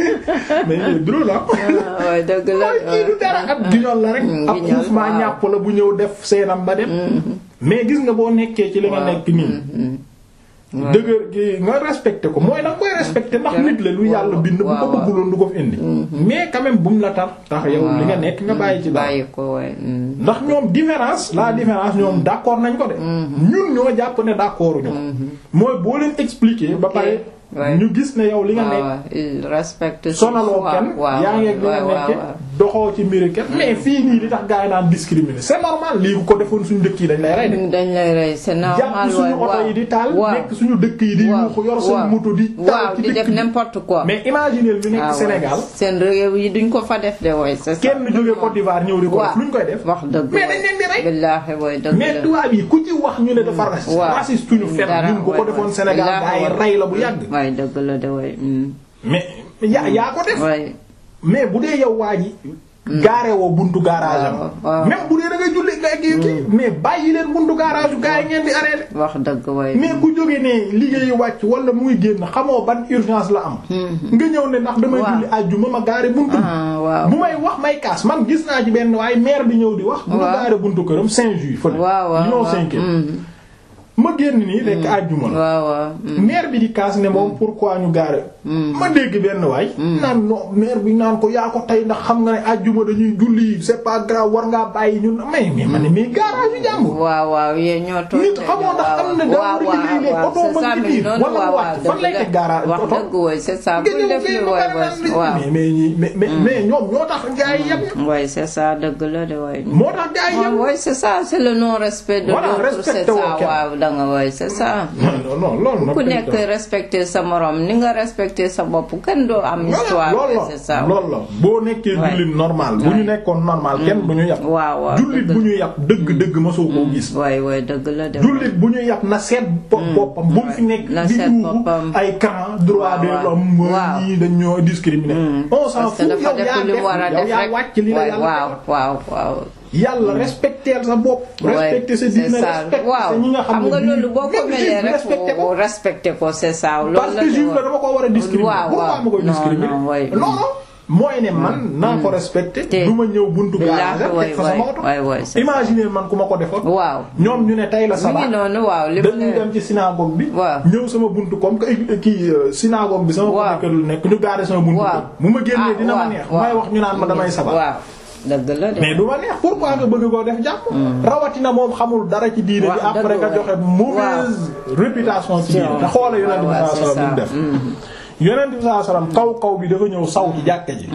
mais il est drôle ah ah waaye dëgg la mooy kii du dara ab guignol la rek Mm, ab guignol, xuuf maa waaw. ñàpp la bu ñëw def seenam ba dem mais gis nga boo nekkee ci li nga waaw. nekk nii waaw. dëgër gi nga respecté ko mooy danga koy respecté ndax nit la lu yàlla bind bu ko waaw, waaw. bëgguloon du ko fi indi mais quand même bu mu la tar tax yow li nga nekk nga bàyyi ci dara bàyyi ko waaye ndax ñoom différence la différence ñoom d'accord nañ ko de ñun ñoo jàpp ne d'accord ñu ko mooy boo leen expliquer ba pare ouais. ñu gis ne yow li nga nekk waaw il respecte sonaloo kenn yaa ngi ak li nga nekke doxoo ci mbiri kenn mais fii nii li tax gaa yi naan discriminer c'est normal lii bu ko defoon suñu dëkk yi dañ lay rey de dañ lay rey c'est normal jàpp suñu oto yi di taal waaw nekk suñu dëkk yi di waaw, yuuxu yor seen waaw. moto di taal waaw ci di dëkk def bi n'importe quoi mais imaginez ñu nekk Ah, ouais. Sénégal seen réew yi duñ ko fa def de waaye c'est ça kenn jóge Côte d'Ivoire ñëw di ko def waaw. luñ koy def wax dëgg mais dañ leen di rey billaahi waaye dëgg mais la tubaab yi ku ci wax ñu ne dafa raciste waaw. raciste ñu fen Dara, ñun bu ko waay, defoon waay. Sénégal gaa yi Billaahi, rey la bu yàgg waaye dëgg la de waaye mais yaa yaa ko def waaye mais bu dee yow waa ji gaare woo buntu garage am waaw, waaw. même bu dee da ngay julli nga kii kii mais bàyyi leen buntu garage yu gaa yi ngeen di arrêté wax dëgg waaye mais ku jóge ne liggéey wàcc wala muy génn xamoo ban urgence la am nga ñëw ne ndax damay Waaw. julli àjjuma ma gaare buntu ah waaw bu may wax may kaas man gis naa ci benn waaye maire bi ñëw di wax bu ma Waaw. gaare buntu këram Saint-Just fële waaw waaw ñoo waaw. cinquième Mhm. ma génn nii rekk àjjuma la waaw waaw mm. maire bi di kaas ne moom pourquoi ñu gaare ma dégg benn waay naan non maire bi naan ko yaa ko tey ndax xam nga ne àjjuma dañuy julli c'est pas grave war ngaa bàyyi ñun mais mais ma ne mais garage yu jàmbur waaw waaw yéen ñoo tooy nit xamoo ndax am na daa war a liggéey léegi oto c'est ma ça ngi mais biir noonu wala waaw mu waaw wàcc fan lay teg garage wax oto dëgg woy c'est ça nga bu ñëw def fii li ba woy pare naan woy waaw mais mais ñi mais mais mais ñoom ñoo tax gars yi yem woy c'est ça dëgg la de woy moo tax gars yi yem woy c'est ça c'est le non respect de Voilà, l'autre c'est respecté woo ça kenn. waaw da nga woy c'est ça non non loolu nag ku nekk respecter sa morom ni nga respecter sa bopp kenn doo am histoire loolu c'est ça la loolu la boo nekkee Ouais. jullit normal bu ñu nekkoon normal kenn bu ñu yàpp waaw waaw jullit dëgg bu ñu yàpp dëgg dëgg mosoo koo gis woy woy dëgg la de jullit bu ñu yàpp na seet bopp boppam bu mu fi nekk na di seet yuuxu boppam. ay camp droit de waaw. l'homme Waaw. ñii dañ ñoo discriminer on s'en parce que fout dafa yow def yaa li mu war a def yow def yaa rek wàcc li la waay yàlla waaw defal. waaw waaw yàlla respecter sa bopp respecter sa c'est diine ça respecter waaw sa ñi nga xam xam ne nga bii loolu boo ko même melee juif rek respecter ko respecté ko c'est ça loolu parce que de juif la woy. dama ko war a discriminer waaw pourquoi waaw ma koy non discriminer non woy non non mooy ne man naa ko respecter Te- du ma ñëw buntu Billaahi, garage woy, teg fa sama woy, oto woy, woy, c'est ça. imaginer man ku ma ko defoon waaw ñoom ñu ne tey la mi sabaa ngi noonu waaw li mu dañuy ne dem ci synagogue bi Waaw. ñëw sama buntu comme que kii euh, synagogue bi sama Waaw. côté kër lu nekk ñu gaare sama buntu Waaw. kër bu ma génnee Ah, dina ma waaw, neex waaw. may wax ñu naan ma damay sabaa waaw dëgg la de. mais du ma neex pourquoi nga bëgg koo def jàmm rawatina moom xamul dara ci diine Waaw, bi après dëgg nga joxe mauvaise réputation ci diine te xoola yonent bi waaw, sallallahu alayhi c'est wasallam ça. def yonent bi sallallahu alayhi wasallam kaw kaw bi dafa ñëw saw ci jàkka ji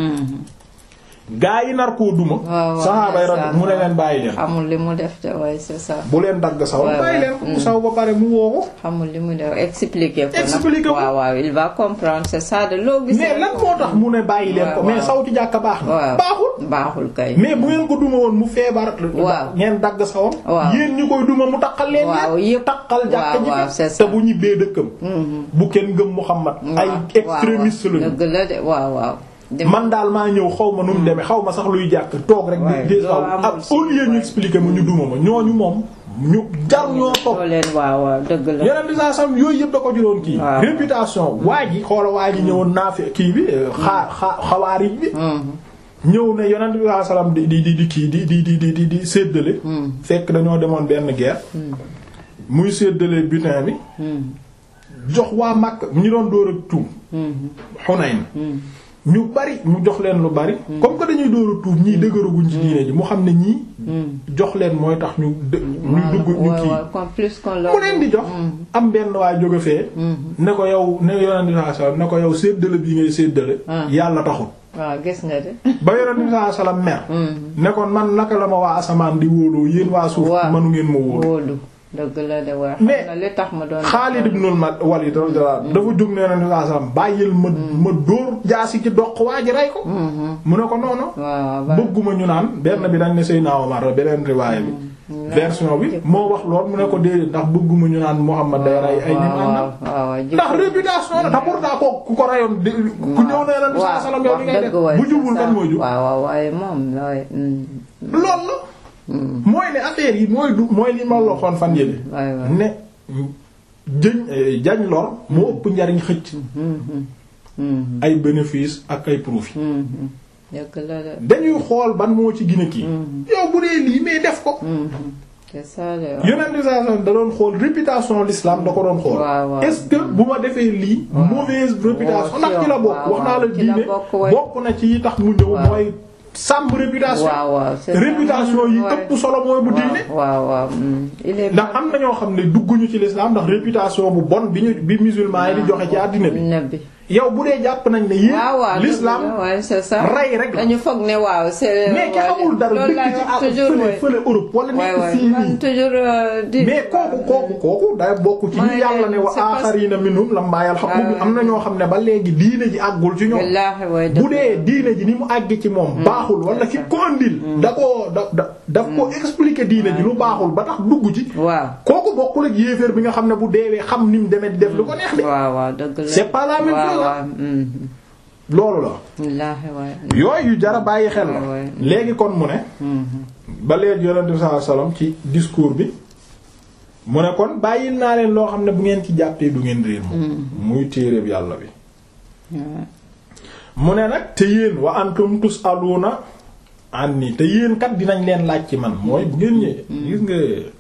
gaa yi nar koo duma waaw, saxaaba yi ndeysaan, mu ne leen bàyyi leen xamul li mu def de waaye c'est ça. bu leen dagg saw Ouais, bàyyi ouais. leen mu saw ba pare mu woo ko xamul li mu def expliquer ko. nag. Expliquer ko. waaw waaw il va comprendre c'est ça de loo gis. mais lan moo tax mu ne bàyyi leen ko waaw, mais waaw. saw ci jàkka baax na waaw baaxul baaxul kay. mais bu ngeen ko duma woon mu feebar Waaw. ngeen dagg sawam Waaw. yéen ñi koy duma mu takkal leen Waaw, yéen yëpp. takkal jàkka Waaw, waaw, ji c'est te ça. bu ñibbee dëkkam bu kenn gëm Muhammad ay extrémiste lañu dëgg la de waaw waaw. dem man daal maa ñëw xaw ma nu mu demee xaw ma sax luy jàkk toog rek Ouais, di di doo xaw amul ab si- au lieu ñu ouais. expliquer ma ñu duma ma ñooñu moom ñu jar ñoo toog doo leen waaw waaw dëgg la. yeneen bi saa sam yooyu yëpp da ko juróon kii Waaw. réputation waa ji xoola waa ji ñëwoon naa fi kii bi xaa xaa xawaarij bi Mhm. ñëw ne yonent bi sallallahu alayhi wasallam di di di di kii di di di di di di séddale fekk dañoo demoon benn guerre muy séddale butin bi Mhm. jox waa Makka ñu doon dóor ak tuub Mhm. Hunayn Mhm. ñu bari mu jox leen lu bari comme que dañuy dóor a tuub ñii dëgëraguñ ci diine ji mu xam ne ñii Mhm. jox leen mooy tax ñu dë ñu dugg ñu waaw kii waaw comme plus qu'on leur mu leen di jox am benn waay jóge fee ne ko yow ne yonent bi sallallahu alayhi wasallam ne ko yow séddale bii ngay séddale Ah. yàlla taxul waaw gis nga de. ba yonent bi sallallahu alayhi wasallam mer Mhm. ne kon man naka la ma waa asamaan di wóoloo yéen waa suuf Waaw. manu ngeen ma wóolu wóolu dëgg la de waaye. Mais xam na li tax ma doon. Xaalid ibn Walid radiyallahu anhu dafa jóg ne yonent bi sallallahu alayhi wasallam bàyyil ma ma dóor jaasi ci doq waa ji rey ko Mhm. mu ne ko noonu waaw waaw. bëgguma ñu naan benn bi dañ ne Seydina Omar la beneen riwaaya bi version bi moo wax lool mu ne ko déedéet ndax bëgguma ñu naan Muhammad day rey ay nit waaw àndal waaw waaw ndax réputation la te pourtant ko ku ko rayoon di ku ñëw ne yonent bi sallallahu alayhi wasallam yow li ngay def bu jubul kan mooy jub waaw waaw waaye moom looy. loolu la mooy ne affaire yi mooy du mooy li ma la waxoon fan yële waay waay. ne jëñ eh, jañ lor moo ëpp njariñ xëcc ay bénéfice ak ay profit dëgg la de. dañuy xool ban moo ci gën a kii yow bu dee lii mais def ko c'est ça de. yonent bi sallallahu alayhi wasallam da doon xool réputation l'islam da ko doon xool Waaw, waaw. est-ce que bu ma defee lii mauvaise réputation ndax ci la bokk waaw, wax naa la waaw, ci la diine bokk, ouais. bokk na ci yi tax mu ñëw Waaw. mooy sàmm réputation waaw waaw c'est ça. réputation yi Ouais. ëpp solo mooy bu diine waaw waaw. mm. il est ndax am na ñoo xam ne dugguñu ci l'islam ndax réputation bu bon bi ñu bi musulman yi di joxe ci àddina bi nabi. yow bu dee jàpp nañ ne yéen waaw waaw l'islam dëgg la, ouais, c'est ça. rey rek la. dañu foog ne waaw c'est. mais ki xamul dara loolu dëkk laay ci wax ah toujours fële ouais. fële Europe wala waay nekk waay fii man nii toujours euh, di. mais kooku kooku kooku day bokk ci Mooy ñu yàlla ne wa c'est parce- aaxariina minhum lammaa yalhaqu bi am na ñoo xam ne ba léegi diine ji àggul ci ñoom wallaahi waay bu dee diine ji ni mu àgg ci moom baaxul wala ki ko andil da koo da da daf ko expliquer diine ji lu baaxul ba tax dugg ci waaw. kooku bokkul ak yéeféer bi nga xam ne bu deewee xam ni mu demee di def lu ko neex de waaw waaw dëgg la. C'est pas la même waaw chose, waaw. mm. loolu la wallaahi waay. yooyu yu jara bàyyi xel la Ouais, ouais. léegi kon mu ne ba léegi yonent bi sallallahu alayhi wasallam ci discours bi mu ne kon bàyyil naa leen loo xam ne bu ngeen ci jàppee du ngeen réer moom muy téereeb yàlla bi mu ne nag te yéen wa antum tusaluna anni te yéen kat dinañ leen laaj ci man mooy bu ngeen ñëwee gis nga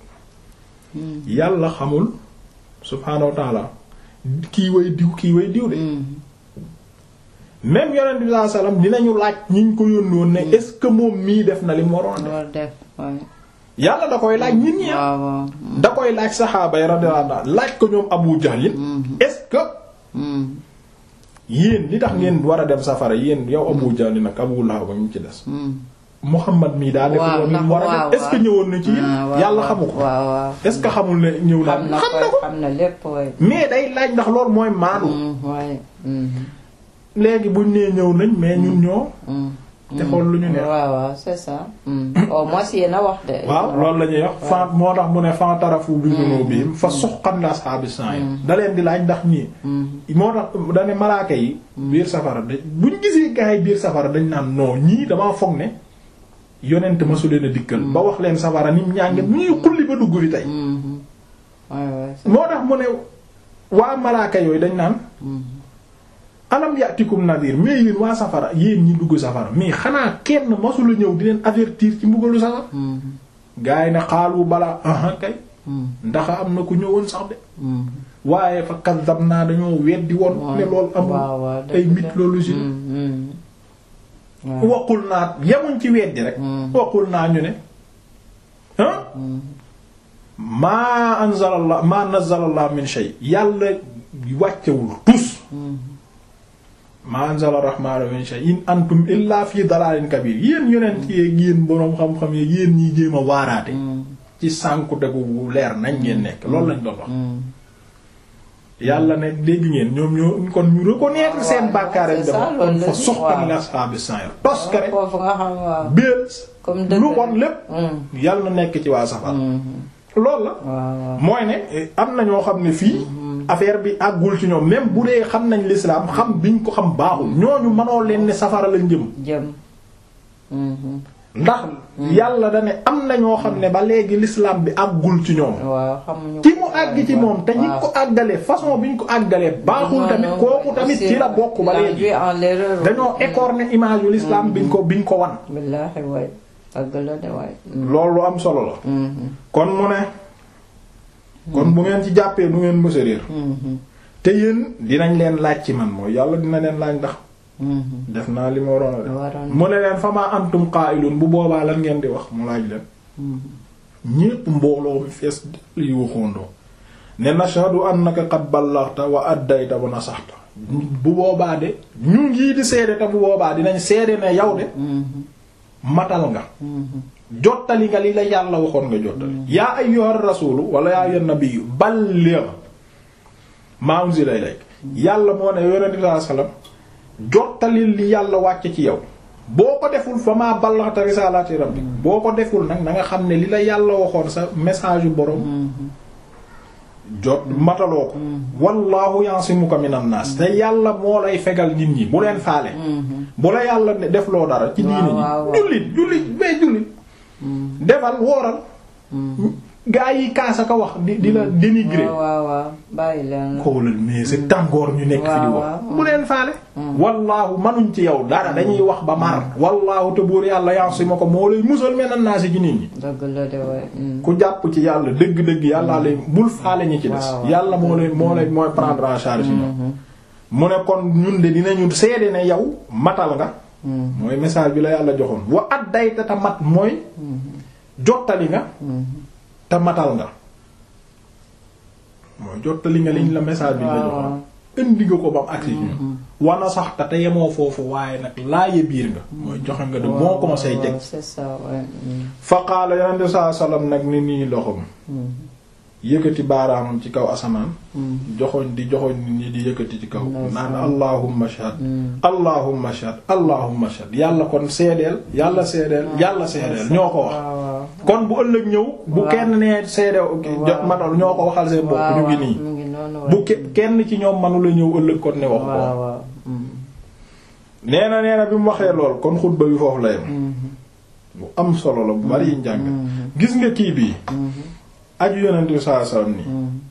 yàlla xamul subhaanahu wa ta'ala kii way diw kii way diw de même yonent bi sallallahu alayhi wasallam dinañu laaj ñi ñu ko yónni woon ne est-ce que moom mii def na li mu waroon def loolu def waay. yàlla da koy laaj nit ñi ah waaw waaw. da koy laaj saxaaba yi radiyallahu anhu laaj ko ñoom Abu Jahl est-ce que Mm. yéen li tax ngeen war a dem safara yéen yow Abu Jahl nag Abu Lahab ba ñu ci des Mm. Muhammad mii daa def waaw woon li mu war a waaw, def est-ce que waaw. ñëwoon na ci yéen Ah, waaw, yàlla waaw. xamu ko waaw waaw. est-ce que xamul ne ñëw na xam na xam ko na ko xam na lépp waay. mais day laaj ndax loolu mooy maanu Mm, waay. Mm. léegi buñ nee ñëw nañ mais ñun ñoo Mm. te xool lu ñu neex waaw waaw c'est ça. Mm. au moins yéen a wax de. waaw loolu la ñuy wax fan moo tax mu ne fan tarafu bi dunubihim fa suqqan li ashaabi sa'ir da leen di laaj ndax ñii moo tax dane malaaka yi biir safara da buñ gisee gaa yi biir safara dañ naan non ñii damaa foog ne yonent ma su leen a dikkal ba wax leen safara nim ñànge bu ñuy xulli ba dugg fi tey Mhm. waay waay. c'est- moo tax mu ne waa malaaka yooyu dañ naan Mhm. alam yatikum nadir mais yéen waa safara yéen ñi dugg safara mais xanaa kenn masula ñëw di leen avertir ci mbugalu safara Mhm. gaa yi ne xaalu balaa aha kay Mhm. ndax am na ku ñëwoon sax de Mhm. waaye fa kazzab naa dañoo weddi woon ne loolu amul waaw waaw ay dëgg la. mythologie la Mhm. waqul naa yemuñ ci weddi rek waqul naa ñu ne ah maa anzalallah maa nazzalallah min shay yàlla wàccewul tus maa anzala rahmaanu min shay in antum illa fi dalalin kabir yéen yonent yeeg yéen boroom xam-xam yeeg yéen ñi jéem a waaraate ci sànku degu bu leer nañ ngeen nekk loolu lañ doon wax yàlla ne dégg ngeen ñoom ñoo kon ñu reconnaître seen bàkkaar yi dafa kon fa suxtan li ashaabi sa'ir tos ka rek foofu nga xam waaw. biir comme dëgg lu bon lépp yàlla na nekk ci waa safar loolu la waaw mooy ne eh, am na ñoo xam ne fii affaire bi àggul ci ñoom même bu dee xam nañ l'islam xam biñ ko xam baaxul ñooñu mënoo leen ne safara lañ jëm jëm. ndax yàlla da ne am na ñoo xam ne ba léegi l'islam bi àggul ci ñoom waaw xamuñu ci mu àgg ci moom te ñi ko àggalee façon bi ñu ko àggalee baaxul tamit kooku tamit ci la bokk ba léegi en l'erreur. dañoo écorner image yu l'islam biñ ko biñ ko wan billaahi waay àgg la de waay. loolu lu am solo la kon mu ne kon bu ngeen ci jàppee du ngeen mësa réer te yéen dinañ leen laaj ci man mooy yàlla dina leen laaj ndax def naa li ma waroon a def Waroon. mu ne leen fama antum qaa'ilun bu boobaa lan ngeen di wax mu laaj leen ñépp mbooloo mi fees li waxoondoo ne nashhadu annaka qad ballaghta wa addayta wa nasaxta bu boobaa de ñu ngi di seede te bu boobaa dinañ seede ne yow de matal nga jottali nga li la yàlla waxoon nga jottali yaa ayyuhar rasulu wala yaa ayyuhan nabiyyu balligh ma unzila ilayk yàlla moo ne yonent bi sallallahu alayhi wasallam jottali li yàlla wàcce ci yow boo ko deful fa maa ballaghta risalati rabbik boo ko deful nag na nga xam ne li la yàlla waxoon sa message yu borom jot mataloo ko wallahu yansimuka minan nas te yàlla moo lay fegal nit ñi bu leen faale bu la yàlla ne def loo dara ci diine waaw, waaw. ñi jullit jullit mais jullit defal wooral gaa yi kaasa ka wax di di la dénigrer waaw waaw waaw bàyyi leen la. xoolal mais c'est tàngoor ñu nekk fi di waaw, wax waaw. bu leen faale wallaahu manuñ ci yow dara dañuy wax ba mar wallaahu te buur yàlla yansimuka moo lay musal minan nas ci nit ñi dëgg la de waay. ku jàpp ci yàlla dëgg-dëgg yàllaa lay bul faale ñi ci des waaw, waaw. yàlla moo lay moo lay mooy prendre en charge ci ñoom mu ne kon ñun de dinañu seede ne yow matal nga mooy message bi la yàlla joxoon wa addayta ta mat mooy jottali nga te matal nga mooy jottali nga liñ la message bi la waaw, joxoon waaw. indi nga ko ba mu agsi ci ñun wana sax te te yemoo foofu waaye nag laaye biir nga mooy joxe nga de bon conseil teg waaw, c'est ça waay. fa qaala yonente saa sallam nag ni nii loxom yëkkati baaraamam ci kaw asamaan joxoñ di joxoñ nit ñi di yëkkati ci kaw Ndeysaan. naan allahumma shahad allahumma shahad allahumma shahad yàlla kon seedeel yàlla seedeel yàlla seedeel ñoo ko wax waaw waaw. kon bu ëllëg ñëw bu Waaw. kenn nee seede jot matal ñoo ko waxal seen bopp ñu ngi nii mu ngi noonu waay. bu ke- kenn ci ñoom manula ñëw ëllëg kon ne wax ko waaw waaw. Mm. nee na nee na bi mu waxee lool kon xutba bi foofu la yem bu am solo la bu bari yi njàng gis nga kii bii aju yonent bi sallallahu alayhi wasallam nii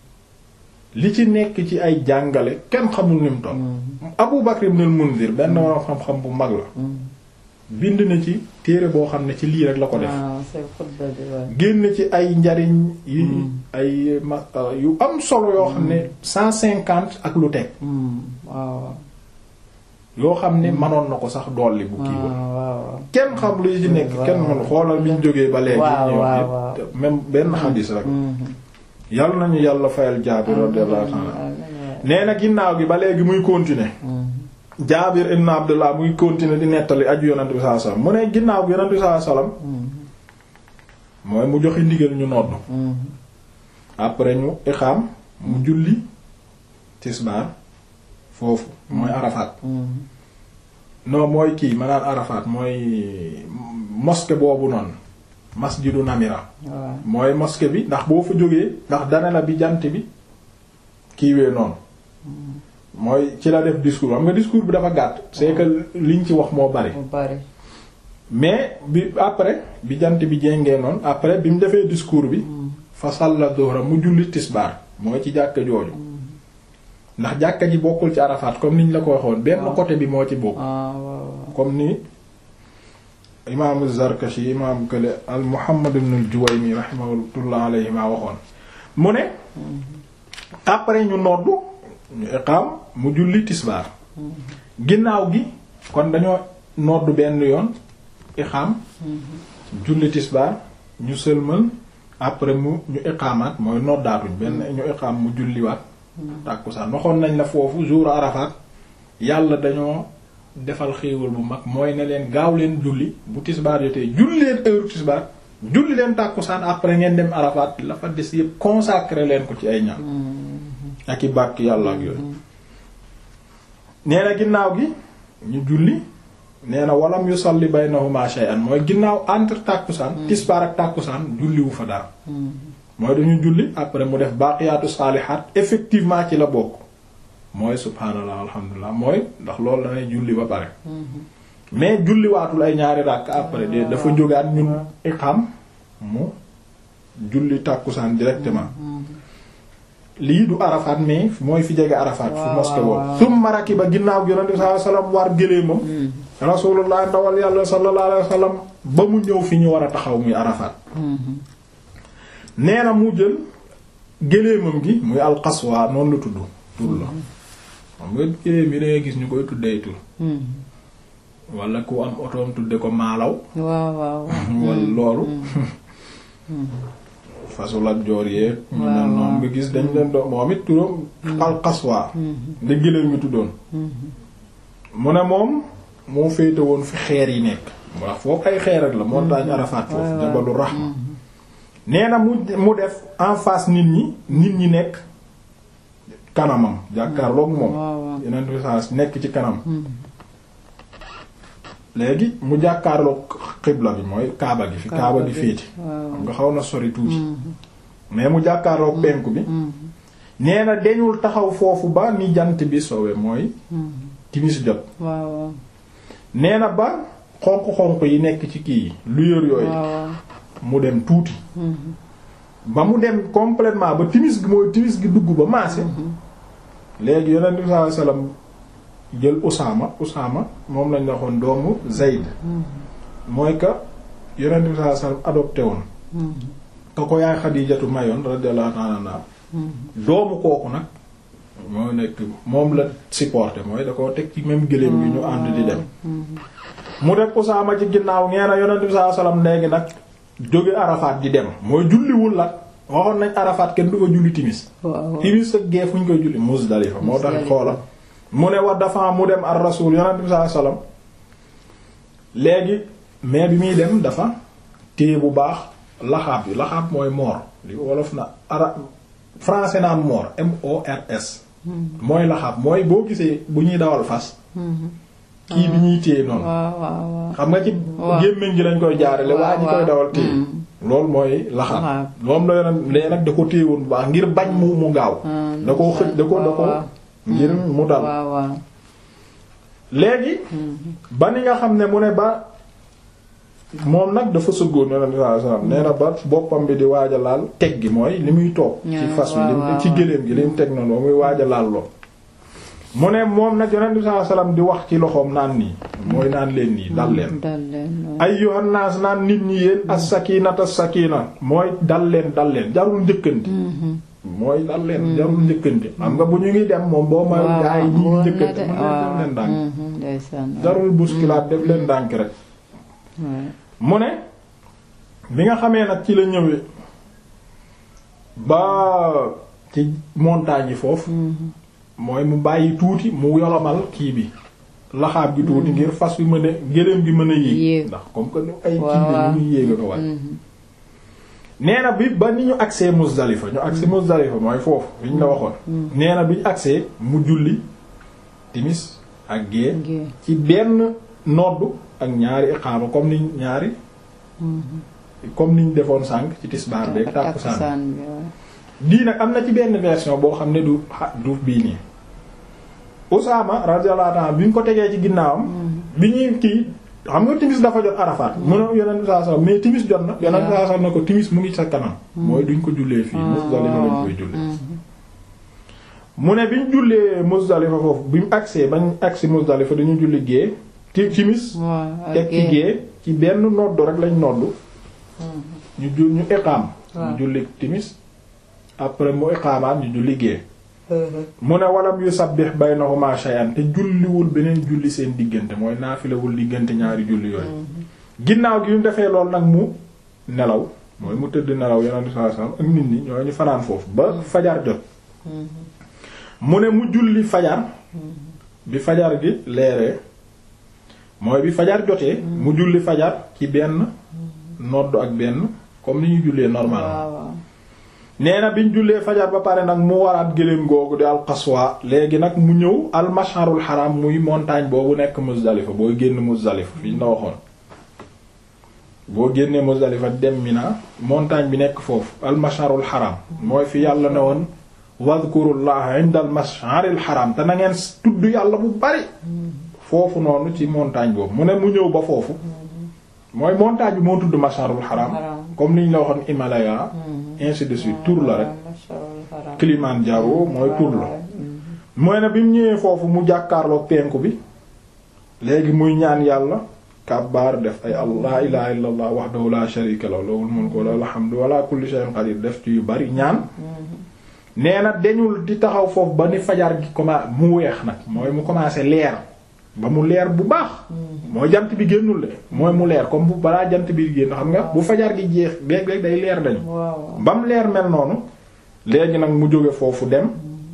li ci nekk ci ay jàngale kenn xamul ni mu toll Abu Bakr ibn al-Munzir benn waroon xam-xam bu mag la bind na ci téere boo xam ne ci lii rek la ko def waaw c'est xutba bi waay. génn ci ay njariñ yi ay ma yu am solo yoo xam ne cent cinquante ak lu teg Mm. waaw waaw. yoo xam ne manoon na ko sax dolli bu kii ba waaw waaw waaw. kenn xam lu ci nekk waaw. kenn man xoolal bi ñu jógee ba léegi waaw, ñëw waaw, yépp, waaw. te même benn xadis rek yàlla nañu yàlla fayal Jaabir radiyallahu ta'ala nee na ginnaaw gi ba léegi muy continuer Jaabir ibn Abdullah muy continuer di nettali aju yonent bi sallallahu alayhi wasallam mu ne ginnaaw gi yonent bi sallallahu alayhi wasallam mooy mu joxe ndigal ñu nodd après ñu iqaam mu julli tisbaar foofu mooy Arafat non mooy kii ma naan Arafat mooy mosquée boobu noonu masjidu Namira waaw. mooy mosquée bi ndax boo fa jógee ndax dana la bi jant bi kiiwee noonu mooy ci la def discours xam nga discours bi dafa gàtt c'est que liñ ci wax moo bari mu bari. mais bi après bi jant bi jéngee noonu après bi mu defee discours bi fa salla dohra mu julli tisbaar mooy ci jàkka jooju ndax jàkka ji bokkul ci Arafat comme niñ la ko waxoon benn côté bi moo ci bokk ah waaw waaw. comme ni imaamu Zarkashi imaamu kële al Muhammad ibn al Juwayni rahimahullah alayhi ma waxoon mu ne après ñu noddu ñu iqaam mu julli tisbaar ginnaaw gi kon dañoo noddu benn yoon iqaam julli tisbaar ñu sëlmal après mu ñu iqaamaat mooy noddaatuñ benn ñu iqaam mu julliwaat tàkkusaan waxoon nañ la foofu jour Arafat yàlla dañoo defal xéewal bu mag mooy ne leen gaaw leen julli bu tisbaar jotee julli leen heure tisbaar julli leen tàkkusaan après ngeen dem Arafat la fa des yépp consacré leen ko ci ay ñaan ak i bàkk yàlla ak yooyu nee na ginnaaw gi ñu julli nee na walam yusalli baynahuma shay'an mooy ginnaaw entre tàkkusaan tisbaar ak tàkkusaan julliwu fa dara mooy dañu julli après mu def baaqiyaatu saalihaat effectivement ci la bokk mooy subhaanallah alhamdulilah mooy ndax loolu danay julli ba pare mais julli waatul ay ñaari ràkk après de dafa jógaat ñun iqam mu julli tàkkusaan directement lii du Arafat mais mooy fi jege Arafat fu mosquée boobu summa rakiba ginnaaw gi yonent bi sallallahu alayhi wasallam war gëléemam rasulullah ndawal yàlla sallallahu alayhi wasallam ba mu ñëw fi ñu war a taxaw muy Arafat nee na mu jël gëléemam gi muy alqaswa noonu la tudd tur la xam nga gëléem yi dangay gis ñu koy tuddee tur wala ku am otoom tudde ko maalaw waaw waaw wala loolu fasul ak joor yee ñu mel noonu nga gis dañ leen doon moom it turam alqaswa da gëléem gi tuddoon mu ne moom moo féete woon fi xeer yi nekk wax foofu ay xeer ak la montagne Arafat foofu jabalu rahma nee na mu mu def en face nit ñi nit ñi nekk kanamam jàkkaarloog moom yeneen message nekk ci kanam léegi mu jàkkaarloog xibla bi mooy kaaba gi fi kaaba gi féeti xam nga xaw na sori tuuti mais mu jàkkaarloog penku bi nee na deñul taxaw foofu ba ni jant bi sowe mooy timis jot nee na ba xonq-xonq yi nekk ci kii yi lueur yooyu mu dem tuuti ba mu dem complètement ba timis gi mooy timis gi dugg ba maase léegi yonent bi sallallahu alayhi wasallam jël Usaama Usaama moom lañ waxoon doomu Zayd mooy que yonent bi sallallahu alayhi wasallam adopté woon ka ko yaay Xadiijatu mayoon radiyallahu ta'ala anha doomu kooku nag moo nekk moom la supporté mooy da koo teg ci même gëléem gi ñu ànd di dem mu def Usaama ci ginnaaw ngee na yonent bi sallallahu alayhi wasallam léegi nag jóge Arafat di dem mooy julliwul la waxoon nañ Arafat kenn du fa julli timis timis ak gee fu ñu koy julli Muzdalifa moo tax xoola mu ne wa dafa mu dem ar rasul yonent bi sallallahu alayhi wasallam léegi mais bi muy dem dafa téye bu baax laxaab yi laxaab mooy moor li wolof na ara français naan moor M O R S mooy laxaab mooy boo gisee bu ñuy dawal fas kii bi ñuy téye noonu xam nga ci gémmiñ gi lañ koy jaarale waa ji koy dawal téye loolu mooy laxaab moom la yonent lee nag da ko téye woon bu baax ngir bañ mu mu gaaw da koo xëj da ko da ko ngir mu dal léegi ba ni nga xam ne mu ne ba moom nag dafa sëggoon yonent sallallahu alayhi wasallam nee na ba boppam bi di waaj a laal teg gi mooy li muy toog ci fas wi li ci gëléem gi li mu teg noonu muy waaj a laal lool mu ne moom nag yonent sallallahu alayhi wasallam di wax ci loxoom naan nii mooy naan leen nii dal leen ayyuhan naas naan nit ñi yéen as-sakinata as-sakina mooy dal leen dal leen jarul njëkkanti mooy dal leen jarul njëkkanti xam nga bu ñu ngi dem moom boo may gaa yi ñi ngi njëkkante mën leen def leen ndànk jarul bousculade def leen ndànk rek mu ne bi nga xamee nag ci la ñëwee ba ci montagne yi foofu mooy mu bàyyi tuuti mu yolomal kii bi laxaab gi tuuti ngir fas wi mën a gëléem gi mën a yéeg ndax comme que ay kii bi ñu ngi yéeg a ko wàcc nee na bi ba ni ñu agsee Muzdalifa ñu agsee Muzdalifa mooy foofu fi ñu la waxoon nee na bi ñu agsee mu julli timis ak gée ci benn noddu ak ñaari iqaama comme ni ñaari comme niñ defoon sànq ci tisbaar beeg tàkkusaan bii nag am na ci benn version boo xam ne du du bii nii Usaama radiyallahu anhu bi ñu ko tegee ci ginnaawam bi ñuy kii xam nga timis dafa jot Arafat mu ne yonent bi sallallahu alayhi wasallam mais timis jot na yonent bi sallallahu alayhi wasallam ne ko timis mu ngi sa kanam mooy duñ ko jullee fii Muzdalifa lañ koy jullee mu ne bi ñu jullee Muzdalifa foofu bi mu agsee bañ agsi Muzdalifa dañu julli gée ti timis teg ci gée ci benn noddu rek lañ noddu ñu jul ñu iqaam ñu julli timis après mu iqaamaat ñu julli gée mu ne walam yusabbih baynahuma shay'an te julliwul beneen julli seen diggante mooy naafilawul diggante ñaari julli yooyu ginnaaw gi ñu defee loolu nag mu nelaw mooy mu tëdd nelaw yonent sallallahu alayhi wasallam ak nit ñi ñoo ñu fanaan foofu ba fajar jot mu ne mu julli fajar bi fajar gi leeree mooy bi fajar jotee mu julli fajar ci benn nodd ak benn comme ni ñu jullee normal nee na biñ jullee fajar ba pare nag mu waraat gëléem googu di alxaswa léegi nag mu ñëw almasharul haram muy montagne boobu nekk Muzdalifa boo génn Muzdalifa fi ñu la waxoon boo génnee Muzdalifa dem Mina montagne bi nekk foofu almasharul haram mooy fi yàlla ne woon wadhkurullaha inda almasharil haram te na ngeen tudd yàlla bu bari foofu noonu ci montagne boobu mu ne mu ñëw ba foofu mooy montagne bi moo tudd masharul haram comme niñ la waxoon Himalaya ainsi de suite tur la rek Kilimanjaro mooy tur la mooy ne bi mu ñëwee foofu mu jàkkaarloo penku bi léegi muy ñaan yàlla kabbaar def ay allah ilaha illa allah wahdahu la sharika lahu lahul mulku wa lahul hamdu wa ala kulli shay'in qadir def ci yu bari ñaan nee na dañul di taxaw foofu ba ni fajar gi commencé mu weex nag mooy mu commencé leer ba mu leer bu baax mooy jant bi génnul de mooy mu leer comme bu balaa jant bi génn xam nga bu fajar gi jeex beeg beeg day leer dañu ba mu leer mel noonu léegi nag mu jóge foofu dem